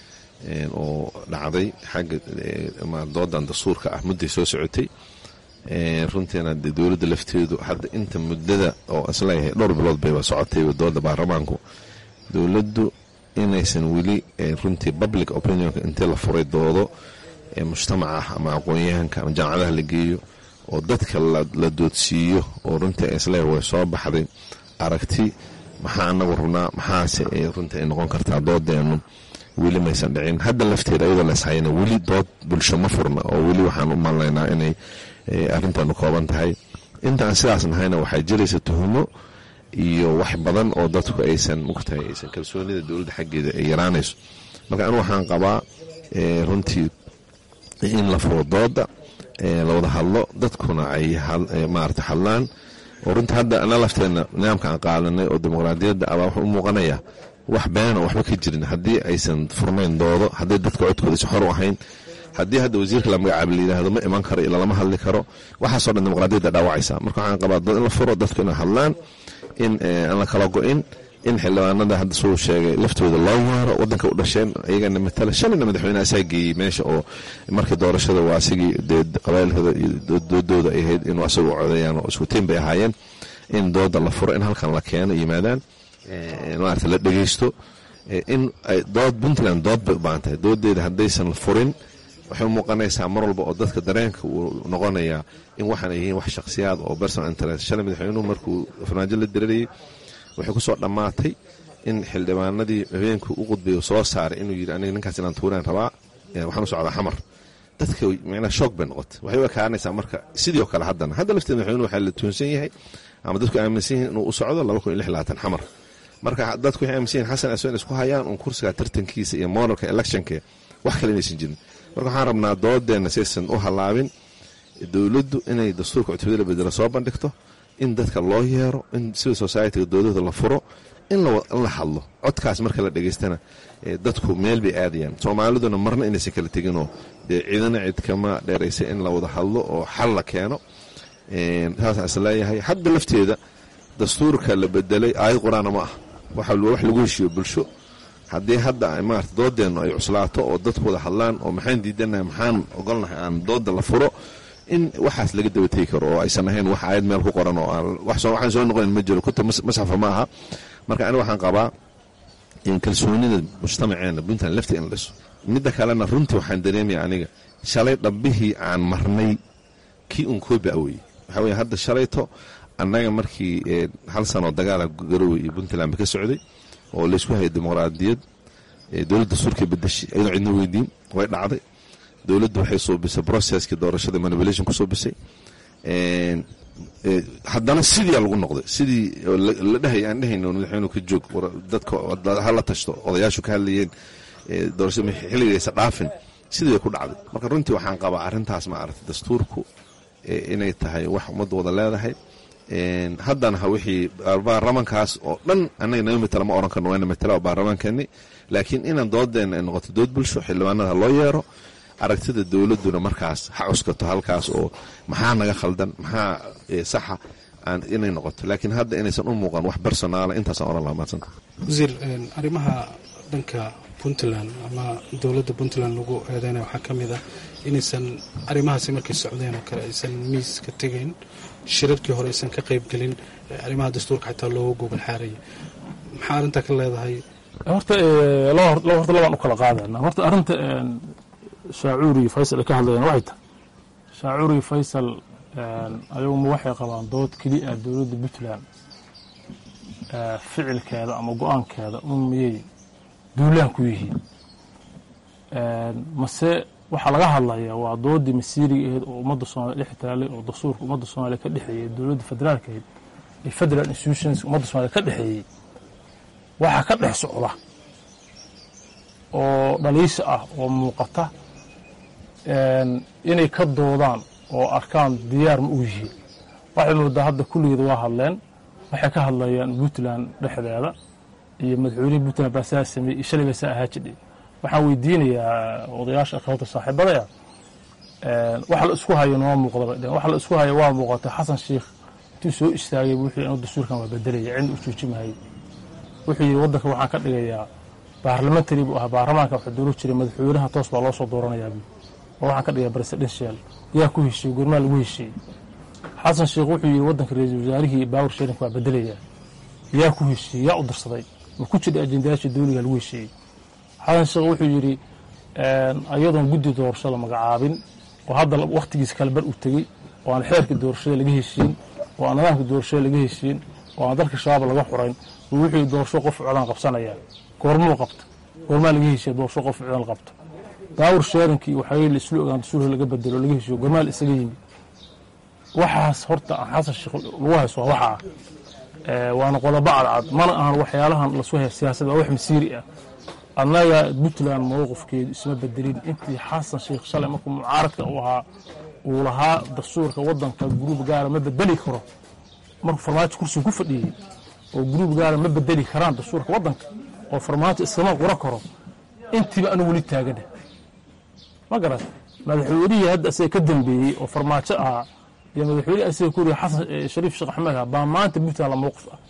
oo dhacday xagga doodan dastuurka ah mudday soo socotay runtiina de dowladda lafteedu hadda inta muddada oo isleeyahay dhowr bilood bayba socotay dooda baarlamaanku dowladdu inaysan weli runtii public opinionka intii la furay doodo mujtamaca ama aqoon-yahanka ama jaamacadaha la geeyo oo dadka la doodsiiyo oo runtii isleeyahay way soo baxday aragti maxaa anagu rabnaa maxaase runtii ay noqon kartaa doodeenu weli maysan dhicin hadda lafteeda iyadoo la ishayana weli dood bulsho ma furna oo weli waxaan u malnaynaa inay arrintaanu kooban tahay intaan sidaas nahayna waxaa jiraysa tuhumo iyo wax badan oo dadku aysan mugtahay aysan kalsoonida dowladda xaggeeda ay yaraanayso marka anu waxaan qabaa runtii in la furo dooda la wada hadlo dadkuna ay maarata hadlaan oo runtii hadda ana lafteena nidaamka aan qaadanay oo dimuqraadiyadda abaa wuxuu u muuqanayaa wax beena waxba ka jirin haddii aysan furnayn doodo hadday dadka codkooda si xor u ahayn haddii hadda wasiirka la magacaaba la yidhaahdo ma iman karo ila lama hadli karo waxaasoo dhan dimuqraadiyadda dhaawacaysa marka waxaan qabaa dad in la furo dadku inay hadlaan in aan la kala go-in in xildhibaanada hadda suu sheegay laftooda loo waaro wadanka u dhasheen iyagana matala shalayna madaxweyne asaa geeyey meesha oo markii doorashada waa asigii dee qabailkooda iyo doodooda ay ahayd inuu asagu codeeyaan oo iskutiin bay ahaayeen in dooda la furo in halkan la keeno yimaadaan maarata la dhegeysto in dood puntland dood bay u baahan tahay doodeeda haddaysan furin waxay u muuqanaysaa mar walba oo dadka dareenka uu noqonayaa in waxaan yihiin wax shakhsiyaad oo personal interest shalay madaxweynuhu markuu farmaajo la dirarayay waxay ku soo dhammaatay in xildhibaanadii habeenku u qudbay soo saaray inuu yidhi aniga ninkaas inaan tuuraan rabaa waxaan u socdaa xamar dadka micnaa shoog bay noqotay waxay u ekaanaysaa marka sidii oo kale haddana hadda lafteeda madaxweynuhu waxaa la tuunsan yahay ama dadku aaminsan yihiin inuu u socdo laba kun iyo lix labaatan xamar marka dadku waxay aaminsan yihin xasan aswan isku hayaan uun kursiga tartankiisa iyo moralka electionka wax kale inaysan jirin marka waxaan rabnaa doodeenna saysan u hallaabin dowladdu inay dastuurka cutubada la bedelo soo bandhigto in dadka loo yeero in civil societyga doodada la furo in la hadlo codkaas marka la dhegaystana dadku meel bay aadayaan soomaaliduna marna inaysan kala teginoo dee ciidana cid kama dheeraysa in la wada hadlo oo xal la keeno saasaan is leeyahay hadda lafteeda dastuurka la bedelay aayad qur-aana ma ah wax lagu heshiiyo bulsho haddii hadda maarata doodeennu ay cuslaato oo dadku wada hadlaan oo maxaan diidanahay maxaan ogolnahay aan dooda la furo in waxaas laga dabategi karo oo aysan ahayn wax aayad meel ku qoran oo waxaan soo noqonin ma jiro kuta masxafa ma aha marka aniga waxaan qabaa in kalsoonida mujtamaceena puntland lafti in dhiso midda kalena runtii waxaan dareemaya aniga shalay dhambihii aan marnay kii un koobi aweye waxaa weye hadda shalayto annaga markii hal sanoo dagaala garowe iyo puntland ba ka socday oo laysku hayay dimuqraadiyad dowladda dastuurkay bedeshay ayadoo cidna weydiin way dhacday dowladdu waxay suubisay processkii doorashada manipulation ku suubisay haddana sidii lagu noqday sidii la dhahay aan dhehayno madaxweynuhu ka joog dadka hala tashto odayaashu ka hadlayeen doorashada xilligaysa dhaafin sidii bay ku dhacday marka runtii waxaan qabaa arrintaas ma aragtay dastuurku inay tahay wax ummadda wada leedahay haddana ha wixii baarlamankaas oo dhan annaga naga matala ma oran karno waana matala oo baarlamaankeeni laakiin inaan doodeenna ay noqoto dood bulsho xildhibaanada loo yeero aragtida dowladduna markaas ha cuskato halkaas oo maxaa naga khaldan maxaa saxa inay noqoto laakiin hadda inaysan u muuqan wax personaala intaasaan oran laha maadsanta wasiir arrimaha dhanka puntland ama dowladda puntland lagu eedeynaya waxaa ka mid ah inaysan arrimahaasi markay socdeen oo kale aysan miis ka tegayn shirarkii hore aysan ka qaybgelin arrimaha dastuurka xitaa looga gogol xaarayay maxaa arrintaa ka leedahay horta horta labaan u kala qaadana horta arrinta shaacuuri iyo faysal ay ka hadlayaan waxay tahay shaacuuri iyo faysal ayaguma waxay qabaan dood keliya dowladda puntland ficilkeeda ama go-aankeeda un miyay duulaan ku yihiin mase waxaa laga hadlayaa waa doodii masiiriga ahayd oo ummadda soomaliya dhex taalay oo dastuurka ummadda soomaaliya ka dhexeeyey dowladda federaalka ahayd iyo federal institutions ummadda soomaliya ka dhexeeyey waxaa ka dhex socda oo dhaliisha ah oo muuqata inay ka doodaan oo arkaan diyaar ma u yihiin waxay moodaa hadda kulligeed waa hadleen waxay ka hadlayaan puntland dhexdeeda iyo madaxweynihii puntland baa saa sameeyey iyo shalay baa saa ahaa jidhay waxaan weydiinayaa odayaasha akhawta saaxiibadaya waxa la isku hayo noo muuqdaba dheen waxa la isku hayo waa muuqata xasan sheikh intuu soo istaagay wuxuu inuu dastuurkan waa bedelaya cidna u joojimahayay wuxuu yidhi waddanka waxaan ka dhigayaa baarlamentary buu ahaa baarlamaanka waxaa dooran jiray madaxweynaha toos baa loo soo dooranayaa buu oo waxaan ka dhigayaa presidential yaa ku heshiiyey gurmaa lagu heshiiyey xasan sheikh wuxuu yidhi waddanka ra-iisul wasaarihii baawur sheerinka waa bedelayaa yaa ku heshiiyey yaa u dirsaday ma ku jira ajendayaasha dowliga lagu heshiiyey xasan sheekh wuxuu yidhi ayadoon guddi doorasho la magacaabin oo hadda wakhtigiisa kale bar u tegey oo aan xeerka doorashada laga heshiin oo aan nidaamka doorashada laga heshiin oo aan dalka shabaab laga xurayn buu wuxuu yidhi doorasho qof codaan qabsanaya goormuu qabta goormaa laga heshiya doorasho qof codaan qabta daawur sheerinkii waxaa la isla ogaan dastuurka laga bedelo laga heshiyo goormaa la isaga yimi waxaas horta aan xasan sheekh lagu hayso waa waxa ah waana qodobo cadcad mana ahan waxyaalahan lasu haya siyaasadda waa wax masiiri ah annaga puntland mowqifkeedu isma bedelin intii xasan sheikh shalay markuu mucaaradka uu ahaa uu lahaa dastuurka waddanka guruub gaara ma bedeli karo markuu farmaajo kursiga ku fadhiyey oo guruub gaara ma bedeli karaan dastuurka waddanka oo farmaajo iskama qura karo intiiba anu weli taagana ma garat madaxweynihii hadda asaga ka dambeeyey oo farmaajo ahaa iyo madaxweyne asaga ku yiri xasan shariif sheekh axmed ah baa maanta puntland la mowqif ah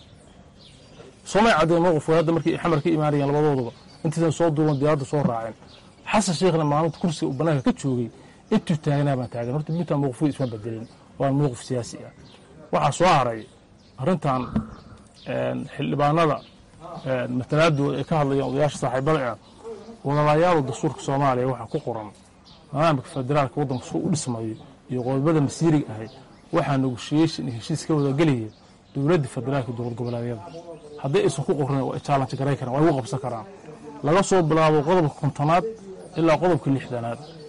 soomay caddeen mowqifka hadda markii xamar ka imaanayeen labadooduba intaysan soo duuban diyaaradda soo raaceen xasan sheekhna maalinta kursiga uu bannaanka ka joogay intuu taagnaa baan taagan horta puntland mowqifkeeda isma bedelin waa mowqif siyaasi ah waxaa soo haray arrintan xildhibaanada matalaadooda ay ka hadlayaan odayaasha saaxiibada ah wadalayaal dastuurka soomaaliya waxaa ku qoran nidaamka federaalka waddanka suu u dhismayo iyo qodobada masiiriga ahayd waxaa negoshiyeshin iyo heshiis ka wadagelaya dowladda federaalka dowlad goboleedyada haddii aysan ku qorin waa challenge garay karaan waa igu qabsan karaan laga soo bilaabo qodobka kontonaad ilaa qodobka lixdanaad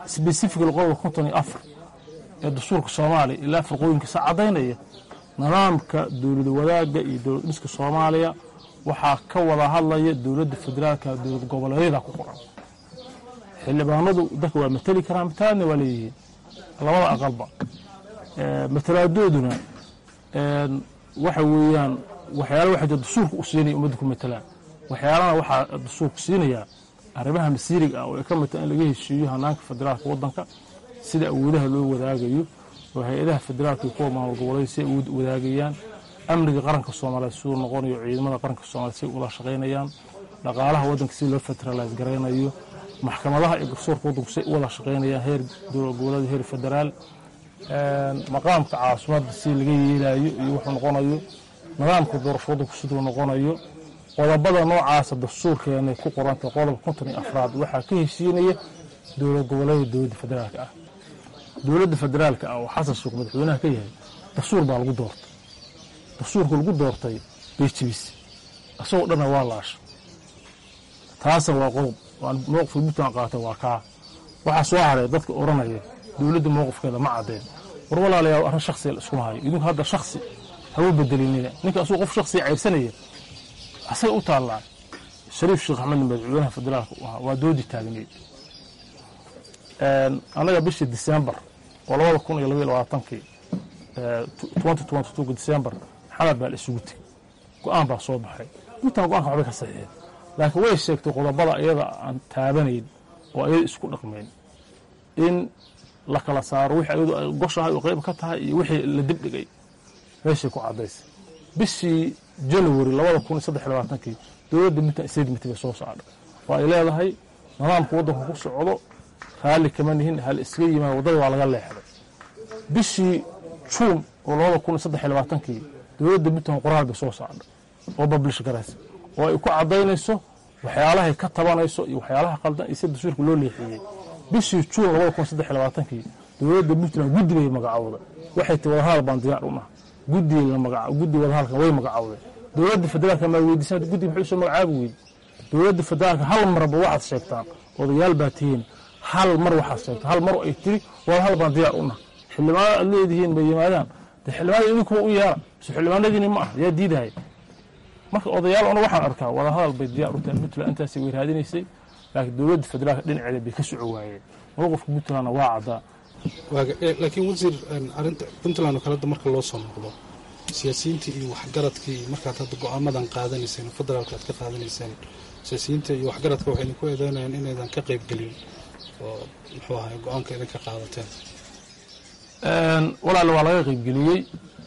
sbesifically qodobka konton iyo afar ee dastuurka soomaaliya ilaa firqooyinkiisa caddaynaya nidaamka dowlad wadaagga iyo dowlad dhiska soomaaliya waxaa ka wada hadlaya dowladda federaalka dowlad goboleedyada ku qoran xildhibaanadu dadka waa mateli karaan matalaadna waa leeyihiin labada aqalba matalaadooduna waxa weeyaan waxyaala waxa jira dastuurka u siinaya ummadda ku matalaan waxyaalana waxaa dastuurku siinayaa arrimaha masiiriga ah oo ay ka mid tahay in laga heshiiyo hanaanka federaalka waddanka sida awoodaha loo wadaagayo oo hay-adaha federaalka iyo kuwa maamul goboleed si ay awood wadaagayaan amniga qaranka soomaaliyeed siduu noqonayo ciidamada qaranka soomaliyeed si ula shaqaynayaan dhaqaalaha waddanka si loo federalize garaynayo maxkamadaha iyo garsoorka waddanku si u wada shaqaynayaan heer dowlad goboleed heer federaal maqaamka caasimadda si laga yeelayo iyo wuxuu noqonayo nidaamka doorasho waddanku siduu noqonayo qodobada noocaasa dastuurkeena ku qoranta qodobka konton iyo afraad waxaa ka heshiinaya dowlad goboleeda dowladda federaalka ah dowladda federaalka ah oo xasan sheekh madaxweynaha ka yahay dastuur baa lagu doortay dastuurka lagu doortay beejibis isagoo dhanna waa laasha taasa waa qodob mowqifka puntland qaatay waa kaa waxaa soo haray dadka odhanaya dowladda mowqifkeeda ma caddeen war walaalayaal arrin shaksiga la iskuma hayo idinku hadda shaksi hawa bedelinina ninka asuu qof shaksiga caybsanaya asaga u taallaa shariif sheekh axmed madaxweynaha federaalka u ahaa waa doodi taagneed annaga bishii disembar oo labada kun iyo labaiyo labaatankii twenty twenty two disembar xamar baa la isugu tegey go-aan baa soo baxay puntland go-aanka waxbay ka saxiixeen laakiin way sheegtay qodobada iyada aan taabanayn oo ayada isku dhaqmayn in la kala saaro wixii ayadu ay goshahay oo qayb ka tahay iyo wixii la dibdhigay meeshay ku caddaysay bishii january labada kun iyo saddex iyo labaatankii dowladda puntland statement bay soo saadhay oo ay leedahay nidaamka waddanku ku socdo raalli kama nihin hal iskaga yimaad waddada waa laga leexday bishii juun oo labada kun iyo saddex iyo labaatankii dowladda puntland qoraal bay soo saadhay oo bablish garaysa oo ay ku caddaynayso waxyaalahay ka tabanayso iyo waxyaalaha qaldan iyo si dastuurka loo leexiyey bishii juun labada kun saddex iyo labaatankii dowladda puntland guddi bay magacowday waxay ti wadahadal baan diyaar u naha guddi guddi wadahadalkan way magacowday dowladda federaalka maa weydiisan guddi maxay usoo magacaabi weydi dowladda federaalka hal marba waxaad sheegtaan odayaal baa tihiin hal mar waxaad sheegtaan hal mar ay tiri wadahadal baan diyaar u naha xildhibaanada aad leedihiin bay yimaadaan de xildhibaanada idinkuba u yeera so xildhibaanadiini ma ah yaa diidahay marka odayaal ona waxaan arkaa wadahadal bay diyaar u tahay puntland intaasay way raadinaysay laakiin dowladda federaalka dhinaceeda bay ka soco waayeen mowqifka puntlandna waa caddaa laakiin wasiir arinta puntland oo kaleda marka loo soo noqdo siyaasiyiintii iyo waxgaradkii markaad hadda go-aamadan qaadanayseen federaalka aad ka qaadanayseen siyaasiyiinta iyo waxgaradka waxay idinku eedeynayaan inaydan ka qaybgelin oo muxuu ahay go-aanka idinka qaadateen walaale waa laga qaybgeliyey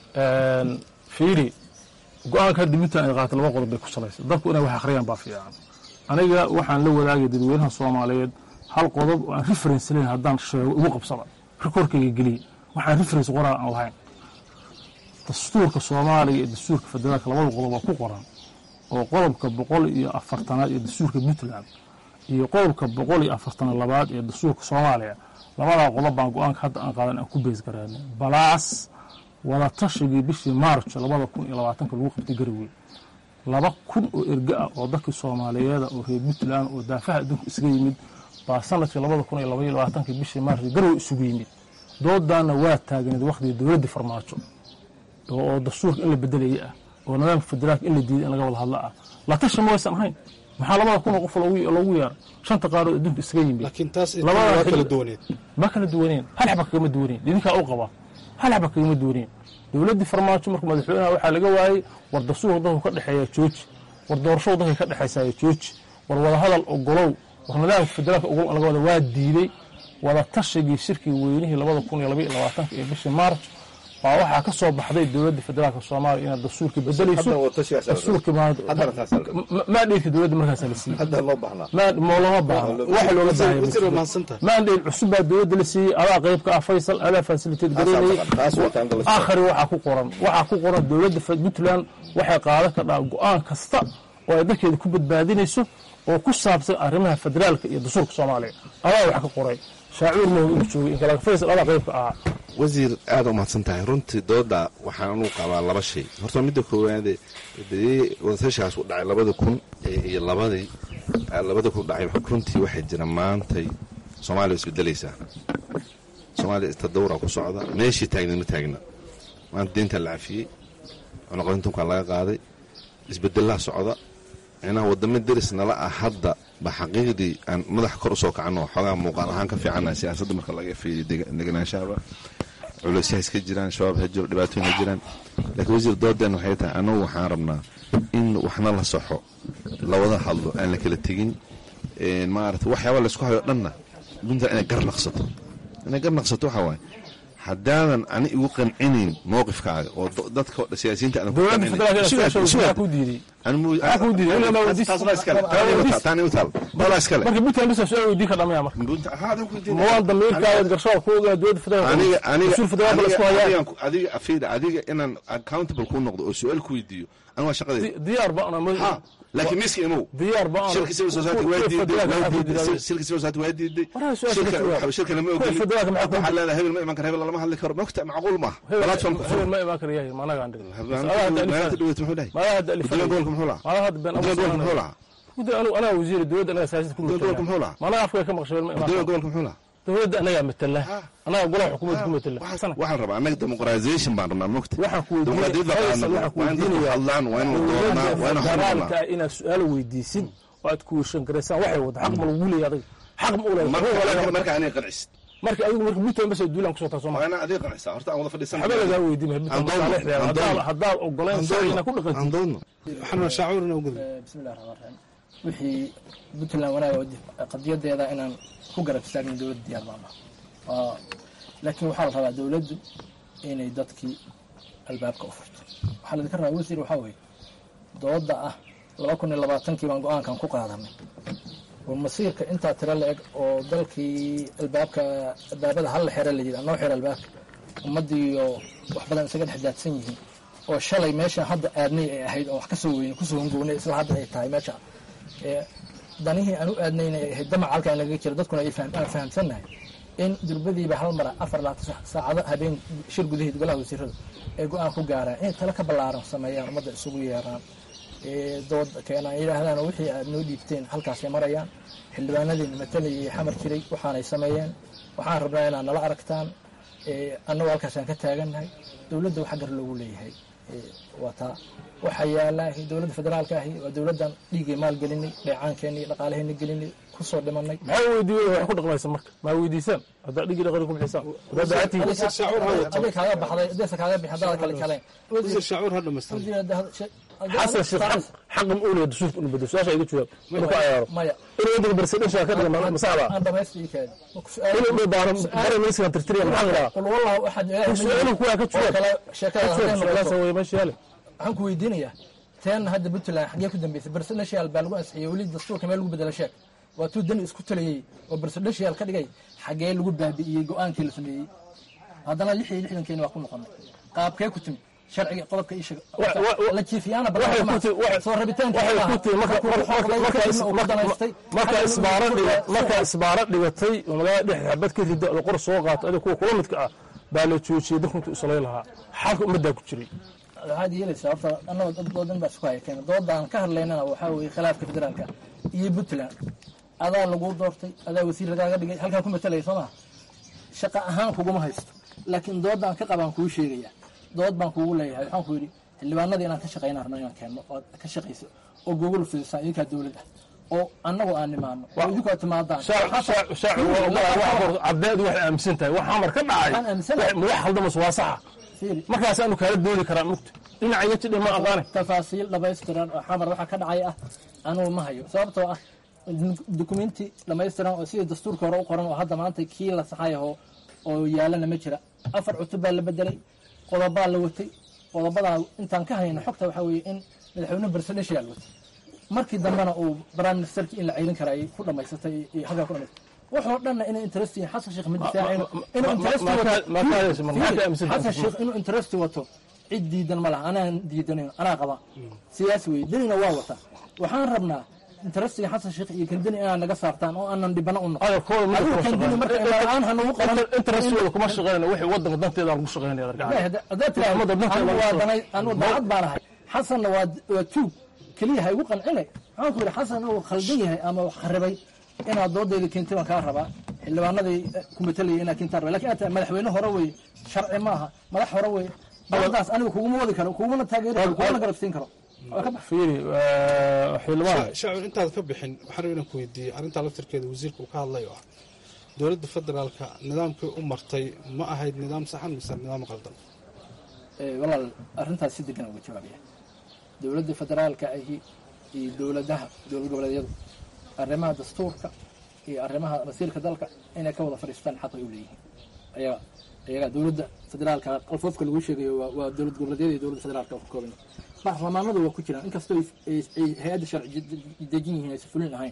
fiiri go-aanka hadda puntland ay qaata laba qodob bay ku salaysa dadku inay wax akhriyaan baa fiican aniga waxaan la wadaagay dadweynaha soomaaliyeed hal qodob oo aan reference layn haddaan sheego ugu qabsada rekoorkayga geliya waxaan reference qoraal aan lahayn dastuurka soomaaliya iyo dastuurka federaalka labada qodob waa ku qoran oo qodobka boqol iyo afartanaad ee dastuurka puntland iyo qodobka boqol iyo afartana labaad ee dastuurka soomaaliya labadaa qodob baan go-aanka hadda aan qaadan aan ku beys garaanay balaas wada tashigii bishii maarch labada kun iyo labaatanka lagu qabtay garowe laba kun oo erge ah oo dadkii soomaaliyeeda oo reer puntland oo daafaha adduunka isaga yimid baa sanadkii labada kun iyo labaiyo labaatanka bishii maarch garowe isugu yimid doodaana waa taagneed wakhtigii dowladda farmaajo oo dastuurka in la bedelaya ah oo nidaamka federaalka in la diiday in laga wada hadla ah la tashi ma waysan ahayn maxaa labada kun oo qof loogu yeera shanta qaarood adduunka isaga yimid laakiin taas waa kala duwaneed ma kala duwaneen hal xaba kagama duwaneen idinkaa u qaba hal xaba kagama duwaneen dowladdii farmaajo markuu madaxweynaha waxaa laga waayey war dastuurka dadku ka dhexeeya jooji war doorashadu dadkay ka dhexaysaya jooji war wadahadal ogolow war nidaamka federaalka ogolow in laga wada waa diiday wada tashigii shirkii weynihii labada kun iyo labaiyo labaatanka ee bishii maarch baa waxaa ka soo baxday dowladda federaalka soomaaliya inaad dastuurkii bedelayso dastuurkii maandheydka dowladda markaasa la siiyey looma baahno waxa looga baahaya maandheyd cusub baa dowladda la siiyey adaa qayb ka ah faysal adaa fasiliteed gareynayay aakhari waxaa ku qoran waxaa ku qoran dowladda puntland waxay qaadan kardhaa go-aan kasta oo ay dalkeeda ku badbaadinayso oo ku saabsan arrimaha federaalka iyo dastuurka soomaaliya adaa wax ka qoray shaacuur mahog inuu joogay inkala faysal adaa qaybka ahaa wasiir aada u mahadsan tahay runtii dooda waxaan anu qabaa laba shay horta midda koowaade dee wadatashaas u dhacay labada kun iyo labadii labada kun dhacay runtii waxay jira maantay soomaaliya waa isbedelaysaa soomaaliya tadawura ku socda meeshii taagna ma taagna maanta deyntaa la cafiyey cunaqarintunkaa laga qaaday isbedelaa socda micnaha wadamo deris nala ah hadda ba xaqiiqdii aan madaxa kor usoo kacano xoogaa muuqaal ahaan ka fiicana siyaasadda marka laga fiiriyo deganaanshaaba culeysyaha iska jiraan shabaab ha jiro dhibaatooyin ha jiraan laakiin wasiir doodeen waxay tahay annagu waxaan rabnaa in waxna la saxo lawada hadlo aan la kala tegin maarata waxyaaba laysku hayo dhanna puntland inay gar naqsato inay gar naqsato waxaa waaye haddaadan ani igu qancinayn mowqifkaaga oo dadka siyaasiyiinta aan marka puntland bisa su-aal weydiin ka dhamaya marka mawaan damiirkaaga garshoor ku ogaa dowladda federaalsul federaalka lasku hayaa adiga afiida adiga inaan accountable ku noqdo oo su-aal ku weydiiyo aniga waa shaqadeeda diyaar ba ana laakiin miska imow diyaar ba ana shirka civil society waa diiday shirka civil society waa diiday shirka lama ogoli waxaa leedahay hebel ma iman kara hebel lama hadli karo mogta macquul maaha platform ku hebel ma imaan kara yahay managa andhig maanta dhaweyt muxuu dhahay guddiga gobolka muxuu lahaa malaha hadda been guddiga gobolka muxuu lahaa anu anaa wasiir dowladda anaga siyaasad ku guddiga gobolka muxuu lahaa managa afka ka maqshay ma guddiga imaan gobolka muxuu lahaa dowladda anagaa matala anaga golaha xukuumadda ku matala waxaan rabaa annaga demoqratization baan rabnaa mogta waxaan ku dimuqraadiyadda qaadana waa in dadku hadlaan waa in la doonaa waa in federaalka inaad su-aalo weydiisid oo aad kuweshan garaysaan waxay wada xaq ma lagu leeyahay adiga xaq ma u leeyahay marka aniga qancisid marka adigu marka puntland bas duulaan kusoo taasoo waa inaa adiga qancisaa horta aan wada fadhiisan waxba lagaa weydiin puntland haddaad ogolayn sharcina ku dhaqantid aan doodno waxaan shaacuurna ugu bismillahi raxmaan raxiim wixii puntland wanaaga qadiyadeeda inaan ku garab istaagin dowladda diyaar baan ah laakiin waxaa la rabaa dowladdu inay dadkii albaabka u furto waxaa laidinka rabaa wasiir waxaa weeye dooda ah laba kun iyo labaatankii baan go-aankan ku qaadanay oo masiirka intaa tiro la eg oo dalkii albaabka albaabada hal la xero la yidhi noo xero albaabka ummadiiyo wax badan isaga dhex daadsan yihiin oo shalay meesha hadda aadnay ay ahayd oo wax kasoo weyne kusoo hongownay isla hadda ay tahay meesha danihii aan u aadnayna ay ahayd damac halkaan lagaga jira dadkuna aan fahamsannahay in durbadiiba hal mara afar laatan saacado habeen shir gudaheed golaha wasiirada ay go-aan ku gaaraan inay talo ka ballaaran sameeyaan ummadda isugu yeeraan dood keenaan yidhaahdaan wixii aad noo dhiibteen halkaasay marayaan xildhibaanadiina matalayay xamar jiray waxaanay sameeyeen waxaan rabnaa inaad nala aragtaan annagoo halkaasaan ka taagannahay dowladda waxa gar loogu leeyahay waa taa waxaa yaallaahi dowladda federaalka ahi waa dowladdan dhiigay maal gelinay dheecaankeenii dhaqaalaheenna gelinay kusoo dhimanay maxaa weydiiye wax ku dhaqmaysa marka maa weydiisaan haddaa dhigii dhaqani ku bixisaan haddaa daacadtii aday kaaga baxday adeesa kaaga bixi haddaada kale kalayn wasiir shaacuur ha dhamaystaan xasan sheekh xaq xaq ma u leeyahay dastuurka inuu bedelo su-aasha iga jawaab inuu ku cayaaro maya inuu waddanka barsadhashaa ka dhiga masaxda aan dhamaystii kaadi inuu dhibaano bare ministkan tirtiriya maxaa la dhahaa qul wallahu axad su-aaluhu kuwaa ka jawaab kale sheekada hadday su-aalaasa noqoto weye meesha yaale waxaan ku weydiinayaa teen hadda puntland xaggee ku dambeysay barsadhashiyaal baa lagu ansixiyey weli dastuurka meel lagu bedelo sheeg waa tuu dani isku talayey oo barsadhashiyaal ka dhigay xaggee lagu baabi'iyey go-aankii la sameeyey haddana lix iyo lixdankeeni waa ku noqonay qaabkee ku timi sharciga qodobka ii sheeg la jiifiyaana soo rabitaanka marka isbaaro dhiga marka isbaaro dhigatay oo magaalada dhex xabad ka rida oo qor soo qaato adiga kuwa kula midka ah baa la joojiyey dadku intuu isalay lahaa xalka ummaddaa ku jiray waxaad yeelaysaa horta annagoo dad doodan baa isku haya keena doodaan ka hadlaynana waxaa weeye khilaafka federaalka iyo puntland adaa lagu doortay adaa wasiir lagaaga dhigay halkaan ku matalaya soo maha shaqa ahaan kuguma haysto laakiin doodaan ka qabaan kuu sheegaya dood baan kuugu leeyahay waxaan ku yidhi xildhibaanada inaan ka shaqayna rabno inaan keenno ood ka shaqayso oo gogol fidisaan idinkaa dowlad ah oo annagu aan nimaano oo idinku aad timaadaan cadeedu waxay aaminsan tahay wax amar ka dhacay Waxaan aaminsanahay. wax khaldamas waa saxa Fiiri. markaasaanu kaala doodi karaa mugta dhinaca jidhe ma aqaane tafaasiil dhamaystiran oo xamar waxa ka dhacay ah anugu ma hayo sababtoo ah dukumenti dhamaystiran oo sidii dastuurka hore u qoran oo hadda maanta kii la saxayaho oo yaalana ma jira afar cutub baa la bedelay qodobaa la watay qodobadaa intaan ka hayno xogta waxaa weeye in madaxweyne barsadheshiyaa la watay markii dambena uu prime ministerkii in la ceylin kara ay ku dhamaysatay iyo halkaa ku dhamaysatay wuxuu dhanna inay interest yihiin xasan sheekh ma difaacin inuu interest wato xasan sheekh inuu interest wato cid diidan ma laha anaan diidanayn anaa qaba siyaasi weye denina waa wata waxaan rabnaa interestiga xasan sheekh iyo kan deni inaad naga saartaan oo aanan dhibano u noqon adigu kan deni marka la-aan hanugu qaban interestooda kuma shaqeynaya wixii wadanka danteeda lagu shaqeynaya haddaad tiraahdo waa danay anu daacad baan ahay xasanna waa waa tuug keliya ha igu qancine waxaan ku yidhi xasan uu khaldan yahay ama wax kharibay inaad doodayda keentay baan kaa rabaa xildhibaanadii ku matalayay inaa kintaar lakin aad tahay madaxweyne hore wey sharci maaha madax hore wey baladaas aniga kuguma wadi karo kugumana taageeri karo kugumana garabsiin karo fiiri xildhibaan shacbi intaad ka bixin waxaan rabaa inaan ku weydiiyey arrintaa laftirkeeda wasiirka uu ka hadlay oo ah dowladda federaalka nidaamkii u martay ma ahayd nidaam saxan mise nidaam qaldan walaal arrintaas si degan uga jawaabaya dowladda federaalka ahi iyo dowladaha dowlad goboleedyadu arrimaha dastuurka iyo arrimaha masiirka dalka inay ka wada fadhiistaan xaq ay u leeyihiin ayaga ayagaa dowladda federaalka qalfoofka lagu sheegayo waa dowlad goboleedyada iyo dowladda federaalka ka kooban baarlamaanadu waa ku jiraan inkastoo ay hay-adda sharci dejin yihiin aysan fulin ahayn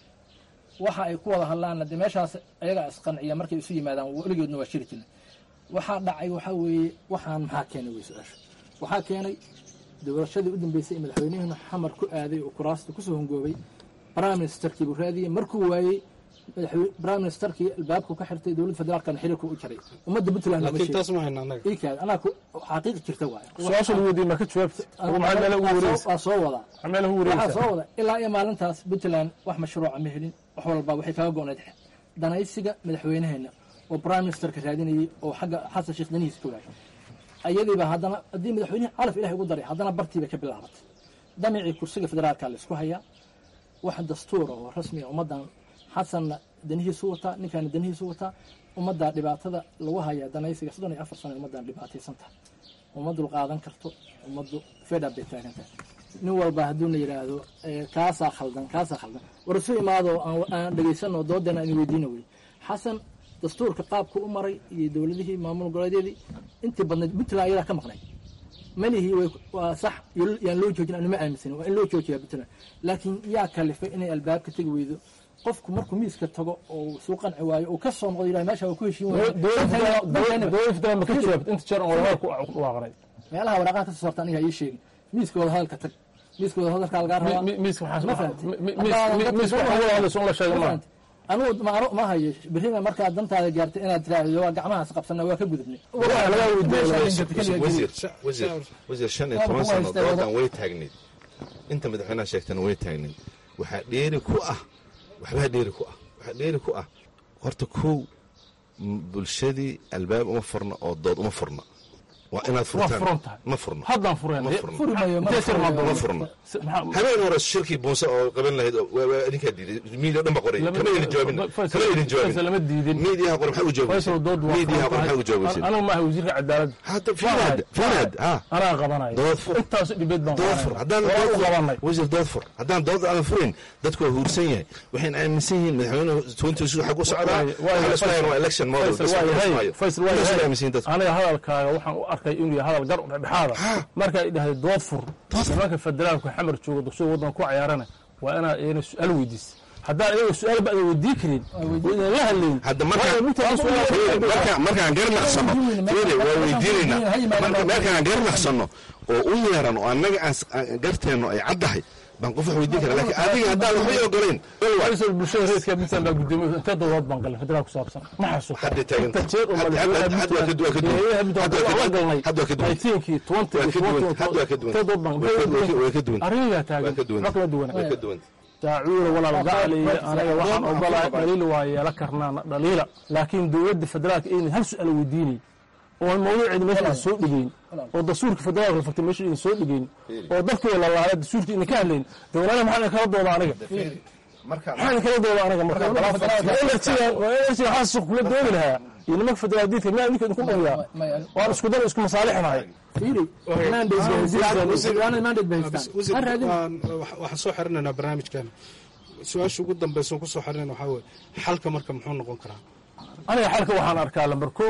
waxa ay ku wada hadlaanna dee meeshaas ayagaa isqanciya markay isu yimaadaan weligoodna waa shiri jirna waxaa dhacay waxaa weeye waxaan maxaa keenay wey su-aasha waxaa keenay doorashadii u dambeysay ee madaxweynihiinu xamar ku aaday oo kuraasta kusoo hongoobay prime ministerkii buu raadiyey markuu waayey prime ministerkii albaabku ka xirtay dowladda federaalkana xiriirku u jaray ummadda puntland laakiin taas ma hayna annaga ikaad anaa xaqiiq jirta waaye su-aasha lagu weydiiyey ma ka jawaabta maxaa meela ugu wareegaysa waa soo wadaa maxaa meela ugu waxaa wareegaysa soo wada ilaa iyo maalintaas puntland wax mashruuca ma helin wax walba waxay kaga go-nayd danaysiga madaxweynaheena oo prime ministerka raadinayay oo xagga xasan sheekh danihiis ka waayay ayadiiba haddana haddii madaxweynihi calaf ilahay ugu daray haddana bartiibay ka bilaabatay damicii kursiga federaalka la isku hayaa wax dastuura oo rasmiga ummaddan xasanna danihiisu wataa ninkaana danihiisu wataa ummaddaa dhibaatada lagu hayaa danaysiga soddon iyo afar sana ummaddan dhibaataysan tahay uma dulqaadan karto ummaddu fedhab bay taagan tahay nin walba hadduuna yidhaahdo kaasaa khaldan kaasaa khaldan war isu imaado aan dhegaysano doodeena aan weydiina wey xasan dastuurka qaabku u maray iyo dowladihii maamul goboleedyadii intii badnayd puntland ayadaa ka maqnay malihii waa sax yaan loo joojin anuma aaminsanin waa in loo joojiyaa puntland laakiin yaa kalifay inay albaabka tegi weydo qofku markuu miiska tago oo suu qanci waayo uu ka soo noqdo yidhaha meesha waa ku heshiin dowladda federaalka ma ka jawaabta inta jeer oo wadahadal ku dhawaaqnay meelaha waraaqaha ka soo saarta aniga ii sheegin miiska wadahadalka tag miiska wadahadalka lagaa rabaa miiska ma fahamtay miiska waxaa wada hadlaysa un la sheegay maaha anugu ma ma hayo berrina markaad dantaada gaartay inaad tiraahdo waa gacmahaas qabsana waa ka gudubnay wasiir shan iyo toban sano doodan way taagnayd inta madaxweynaha sheegtana way taagnayd waxaa dheeri ku ah waxbaa dheeri ku ah waxaa dheeri ku ah horta kow bulshadii albaab uma furna oo dood uma furna waa inaad furtaan ma furno haddaan fureen ma furno habeen hore shirkii buunse oo qaban lahayd adinkaa diiday miidiya dhan ba qoray kama idin jawaabin kama idin jawaabin lama diidin miidiyaha qoray maxaa u faysal dood jawaabaysa waa miidiyaha qoray maxaa u jawaabaysa anigu maaha wasiirka cadaaladda hadda fiirad fiirad ha anaa qabanayo dood fur intaas dhibeed baan dood fur haddaan waa u dood qabanay wasiir dood fur haddaan dood aan furin dadku waa huursan yahay waxayna aaminsan yihiin madaxweynuhu twenty six xag u socdaa waxa la isku hayaan waa election model bas waa la isku yahay hayo faysal waa Intaas ay yahay aaminsan yihiin dadku aniga hadalkaaga waxaan u arkay inuu yahay hadal gar u dhexdhexaada marka ay dhahday dood fur nimanka federaalku xamar jooga dugsiga waddan ku cayaarana waa inaad iyana su-aal weydiisa haddaan iyaga su-aal ba adan weydii karin oo idan la hadlayn hadda markaan markaan markaan garnaqsano fiiri waa weydiinaynaa marka markaan garnaqsano oo u yeeran oo annaga aan garteenno ay caddahay baan qof wax weydiin kara laakiin adiga haddaan waxbay ogolayn faysal bulshada reerka puntland baa gudoomiye intee dowlad baan galay federaal ku saabsan ma xasuusto hadday taagan inta jeer oo madaxweynaha hadda waa ka duwan puntland la galnay hadda waa ka duwan nineteenkii twenty waa ka duwan hadda waa ka duwan intee dood baan waa ka duwan arrimayaa taagan waa ka duwan wax kala duwan waa ka duwan daacuura walaal gacaliya anaga waxaan ogolahay dhaliil waa yeela karnaa dhaliila laakiin dowladda federaalka inay hal su-aal weydiinay oo mawduuceeda meesha idin soo dhigeyn oo dastuurka federaalka la fartay meesha idin soo dhigeyn oo dadkii la laalay dastuurka idin ka hadlayn dowladaha maxaa idin kala dooda aniga maxaa idin kala dooda aniga marka enerjiga enerjiga waxaa suuq kula doodi lahaa iyo nimanka federaal diidka miyaa idinka idinku dhumiyaa waan isku dan isku masaalixnahay fiiri mandate bay haystaan ha raadin waxaan soo xirinaynaa barnaamijkan su-aasha ugu dambaysa ku soo xirinayna waxaa weye xalka marka muxuu noqon karaa aniga xalka waxaan arkaa lambar kow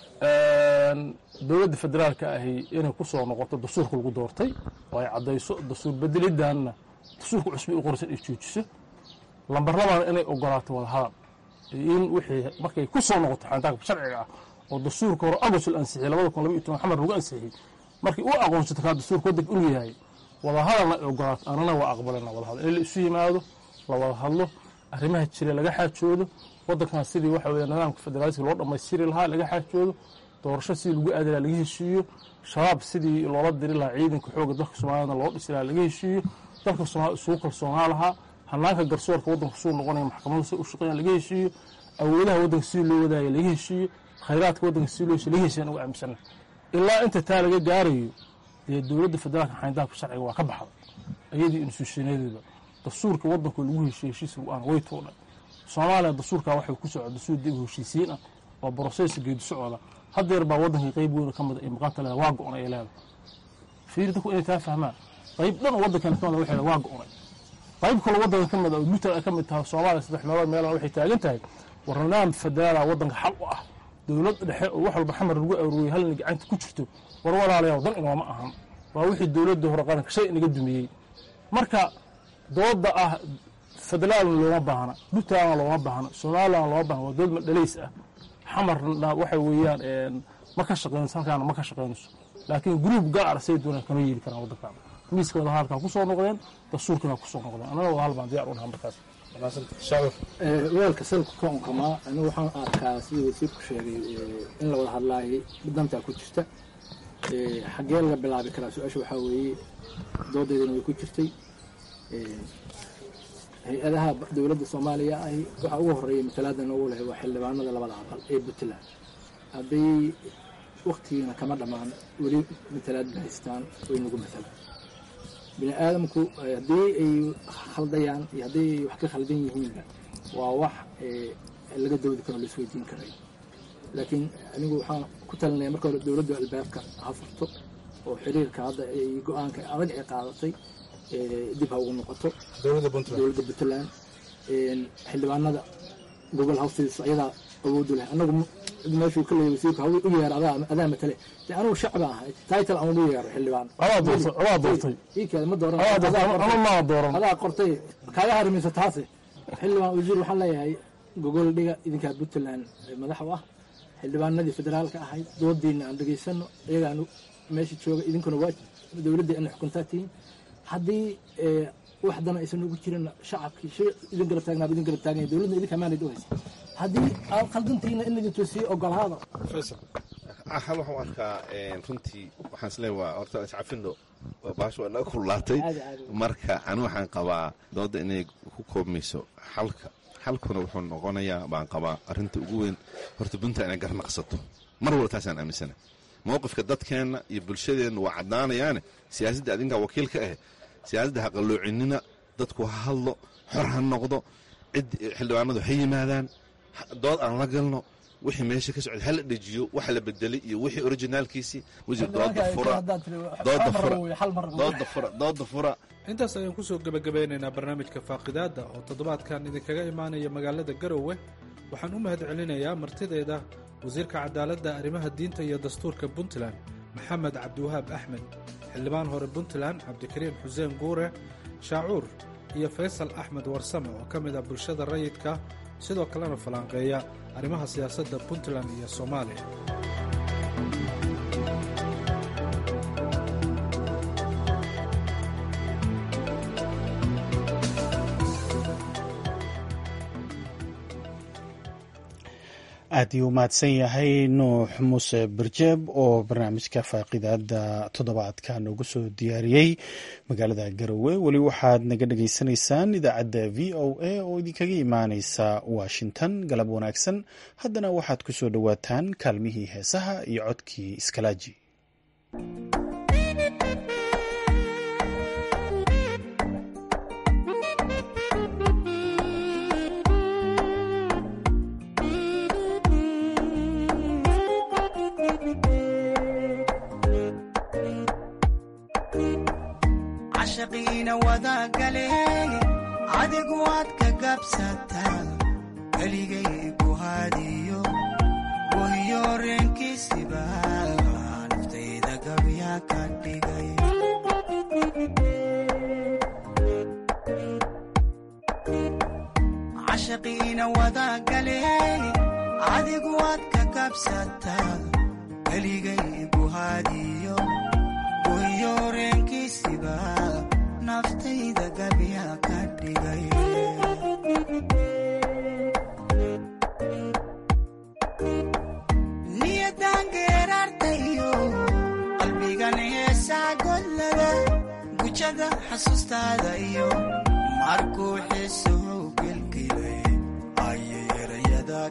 dowladda federaalka ahi inay ku soo noqoto dastuurka lagu doortay oo ay caddayso dastuur bedelidaanna dastuurka cusbi u qoraysan ay joojiso lambar labaana inay ogolaato wadahadal in wixii markay ku soo noqoto xantaanka sharciga ah oo dastuurka hore agost la ansixiyey labada kun laba iyo toban xamar lagu ansixiyey markii u aqoonsato kaa dastuurka waddanka inuu yahay wadahadalna ay ogolaato anana waa aqbalana wadahadal in la isu yimaado la wada hadlo arrimaha jira laga xaajoodo waddankan sidii waxa weeye nidaamka federaaliska loo dhammaystiri lahaa laga xaajoodo doorasho sidii lagu aadi lahaa laga heshiiyo shabaab sidii loola diri lahaa ciidanka xoogga dalka soomaaliyana loo dhisi lahaa laga heshiiyo dalka soomaalida isugu kalsoonaa lahaa hanaanka garsoorka waddanka suu noqonaya maxkamadu si u shaqeeyaan laga heshiiyo awoodaha waddanka sidii loo wadaaya laga heshiiyo khayraadka waddanka sidii loo heshiyo laga heshiyan ugu aaminsana ilaa inta taa laga gaarayo dee dowladda federaalka xayndaabka sharciga waa ka baxda iyadii instituushanadeeda dastuurka waddanka lagu heshiyo heshiisa aan way tuudhay soomaaliya dastuurkaa waxay ku socda dastuur dib u heshiisiin ah waa brosesa geedi socda haddeer baa waddanka qayb weyn ka mida ay maqanta leedahay waa go-on ay leedahay fiiri dadku inay taa fahmaan qayb dhan oo waddankana ka mida waxay waa go-onay qayb kaloo waddanka ka mida oo puntland ay ka mid tahay soomaaliya saddex meelood meelana waxay taagan tahay war nidaam federaala waddanka xal u ah dowlad dhexe oo wax walba xamar lagu arooriyey halna gacanta ku jirto war walaalayaal dan inooma ahan waa wixii dowladda hore qaranka shay inaga dumiyey marka dooda ah federaalna looma baahna puntlandna looma baahna somalilandna looma baahna waa dowlad madhalays ah xamarna waxa weeyaan ma ka shaqeynayso halkaana ma ka shaqeynayso laakiin gruub gaar say doonaan kama yeeli karaan waddankaana miiska wadahadalkaa ku soo noqdeen dastuurkana ku soo noqdeen annaga wadahal baan diyaar u nahaa markaas weelka salka koonkamaa anigu waxaan arkaa sidii wasiirku sheegay in la wada hadlaayay dantaa ku jirta xaggee laga bilaabi karaa su-aasha waxaa weeye doodeedana way ku jirtay hay-adaha dowladda soomaaliya ay waxaa ugu horeeya matalaadan ugu lehay waa xildhibaanada labada aqal ee puntland hadday waktigiina kama dhammaan weli matalaad ba haystaan way nagu matalaan bini aadamku haddii ay khaldayaan iyo haddii ay wax ka khaldan yihiinba waa wax laga dawdi karo laisweydiin karay laakiin anigu waxaan ku talinaya marka hore dowladdu albaabka ha furto oo xiriirka hadda ay go-aanka adag ay qaadatay dib ha ugu noqoto dowladda puntland xildhibaanada gobol hawstiisa ayadaa awoodu leh anagu meeshuu ka leeyay wasiirku hawl u yeer adaa adaa matale de anigu shacba ahay title aan ugu yeero xildhibaan adaa doortay adaa doortay iikeeda ma dooran ama maa dooran adaa qortay kaaga harimaysa taase xildhibaan wasiir waxaan leeyahay gogol dhiga idinkaa puntland madax u ah xildhibaanadii federaalka ahayd doodiina aan dhegaysano iyagaan meesha jooga idinkuna waa dowladda ina xukuntaa tihiin haddii wax dana aysan ugu jirin shacabkii shay idin garab taagnaaba idin garab taaganya dowladna idinka amaanad u haysa haddii aad khaldantiina in laidin toosiyo ogolaada hal waxaan arkaa runtii waxaan isleeyahay waa horta iscafino baasha waa naga kululaatay marka ani waxaan qabaa dooda inay ku koobmayso xalka xalkuna wuxuu noqonayaa baan qabaa arrinta ugu weyn horta puntland inay garnaqsato mar walba taasaan aaminsana mowqifka dadkeenna iyo bulshadeenna waa caddaanayaane siyaasadda adinkaa wakiil ka ah siyaasadda ha qalloocinina dadku ha hadlo xor ha noqdo cid xildhibaanadu ha yimaadaan dood aan la galno wixii meesha ka socda hala dhejiyo waxa la bedelay iyo wixii orijinaalkiisii wasiir dooda fura dooda fura dooda fura dooda fura intaas ayaan kusoo gebagabeynaynaa barnaamijka faaqidaadda oo toddobaadkan idinkaga imaanaya magaalada garowe waxaan u mahad celinayaa martideeda wasiirka cadaaladda arrimaha diinta iyo dastuurka puntland maxamed cabdiwahaab axmed xildhibaan hore puntland cabdikariim xuseen guure shaacuur iyo faysal axmed warsame oo ka mid ah bulshada rayidka sidoo kalena falanqeeya arrimaha siyaasadda puntland iyo soomaaliya aad ii u mahadsan yahay nuux muuse barjeeb oo barnaamijka faaqidaada toddobaadka noogu soo diyaariyey magaalada garowe weli waxaad naga dhagaysanaysaan idaacadda v o a oo idinkaga imaaneysa washington galab wanaagsan haddana waxaad ku soo dhowaataan kaalmihii heesaha iyo codkii iskalaaji cashaqiina wadagale adigu waad ka gabsataa keligay ku haadiyo wahiyo reenkiisiba naftayda gabya ka dhigay cashaqiina wadagale adigu waad ka gabsataa keligay ku haadiyo wahiyo reenkiisiba naftayda gabya ka dhigay niyadan geeraartayo qalbigan heesaa godlada gujada xasuustaada iyo markuu xiisuhu gelgelay ayay erayada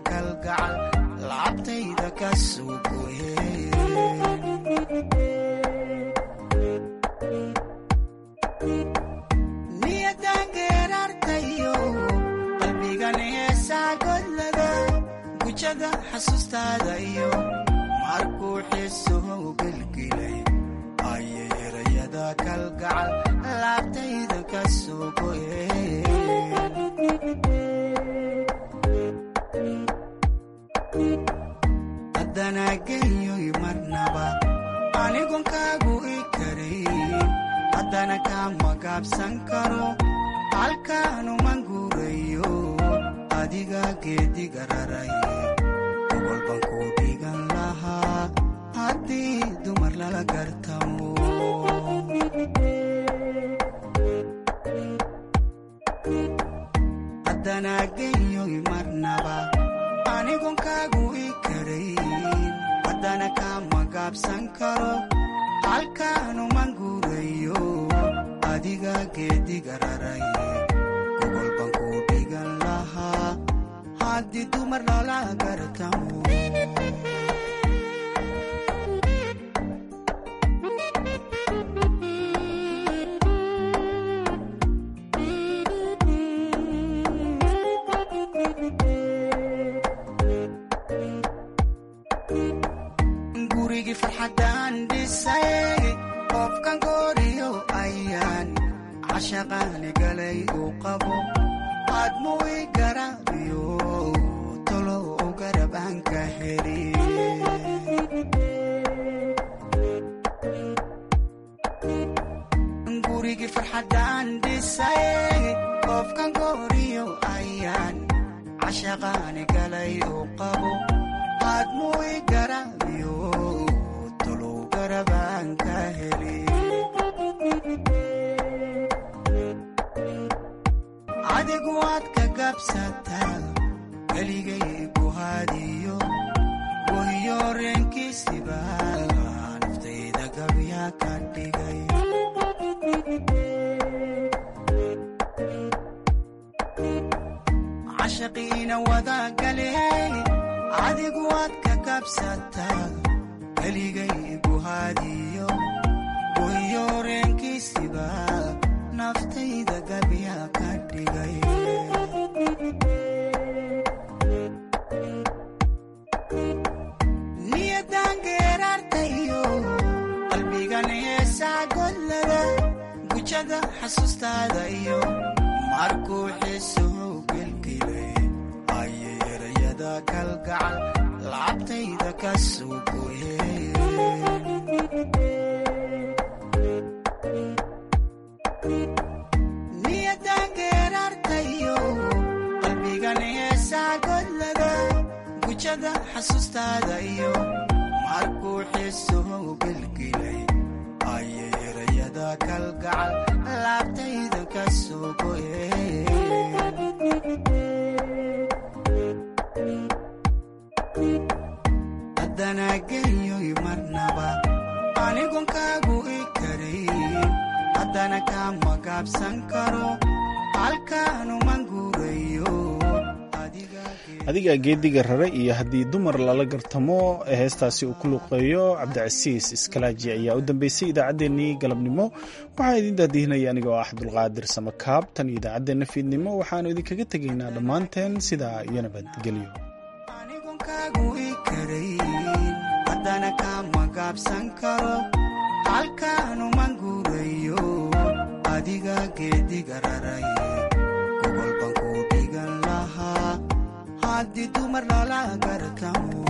ka soo goyeen niyadan geerartayo qalbigan heesaa godlada gujada xasuustaada iyo markuu xiisuhu gelgelay ayay erayada kalgacal laabtayda ka soo goyeen haddana genyoy marnaba anigon kaagu i karayn haddana kama gaabsan karo halkaanuman guurayo adiga geediga raray gobol baan ku dhigan lahaa haddii dumar lala gartamo haddana genyoy marnaba anigon kaagu i karayn haddana kama gaabsan karo halkaanuman guurayo adiga geediga raray gobol baan ku dhigan lahaa haddii dumar lala gartamo gurigii farxaddaan dhisay qofkan gooriyo ayaan cashaqaani galay uu qabo aadmu i garaabiyo tolo u garab aan ka heli gurigii farxaddaan dhisay qofkan gooriyo ayaan cashaqaani galay uu qabo aadmu i garaabiyo tolo u garab aan ka heli adigu waad ka gabsataa keligay buhaadiyo wahiyo reenkiisiba naftayda gabyaa ka dhigay cashaqiina wada galee adigu waad ka gabsataa keligay buhaadiyo wahiyo reenkiisiba naftayda gabyaa ka dhigay niyadan geerartayo qalbigan heesaa godlada gujada xasuustaada iyo markuu xiisuhu gelgelay ayay erayada kalgacal lacabtayda ka soo goyeen niyadan geerartayo qalbigan heesaa godlada gujada xasuustaada iyo markuu xiisuhu gelgelay ayay erayada kalgacal laabtayda ka soo goyeen haddana genyoy marnaba anigon kaagu i karayn haddana kama gaabsan karo halkaanuman guurayo adiga geediga rare iyo haddii dumar lala gartamo ee heestaasi uu ku luqeeyo cabdicasiis iskalaaji ayaa u dambeysay idaacaddeenii galabnimo waxaa idin daadihinaya aniga oo ah cabdulqaadir samakaab tan iyo idaacaddeenna fiidnimo waxaanu idinkaga tegaynaa dhammaanteen sidaa iyo nabadgelyo kaagu i karayn haddana kama gaabsan karo halkaanuman guurayo adiga geediga raray gobol baan ku dhigan lahaa haddii dumar lala gartamo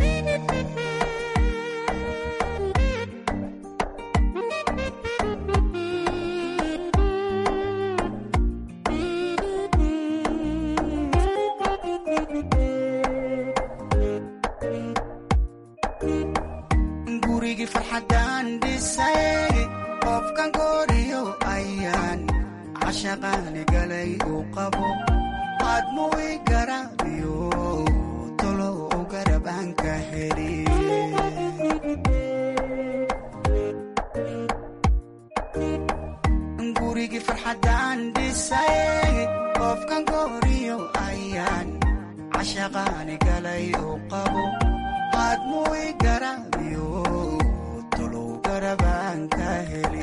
gurigii farxaddaan dhisay qofkan gooriyo ayaan cashaqaani galay uu qabo aadmu i garaabiyo tolo u garab aan ka heli gurigii farxaddaan dhisay qofkan gooriyo ayaan cashaqaani galay uu qabo aadmuu i garaabiyo tolow garabaan ka heli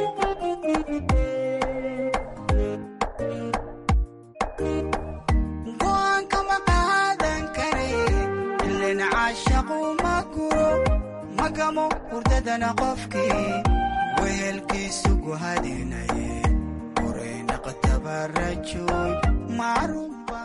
go'aan kama qaadan kare ilin caashaqu ma guro magamo hurdadana qofkii wehelkiisu guhadinaye horey naqtabarajoy macruuf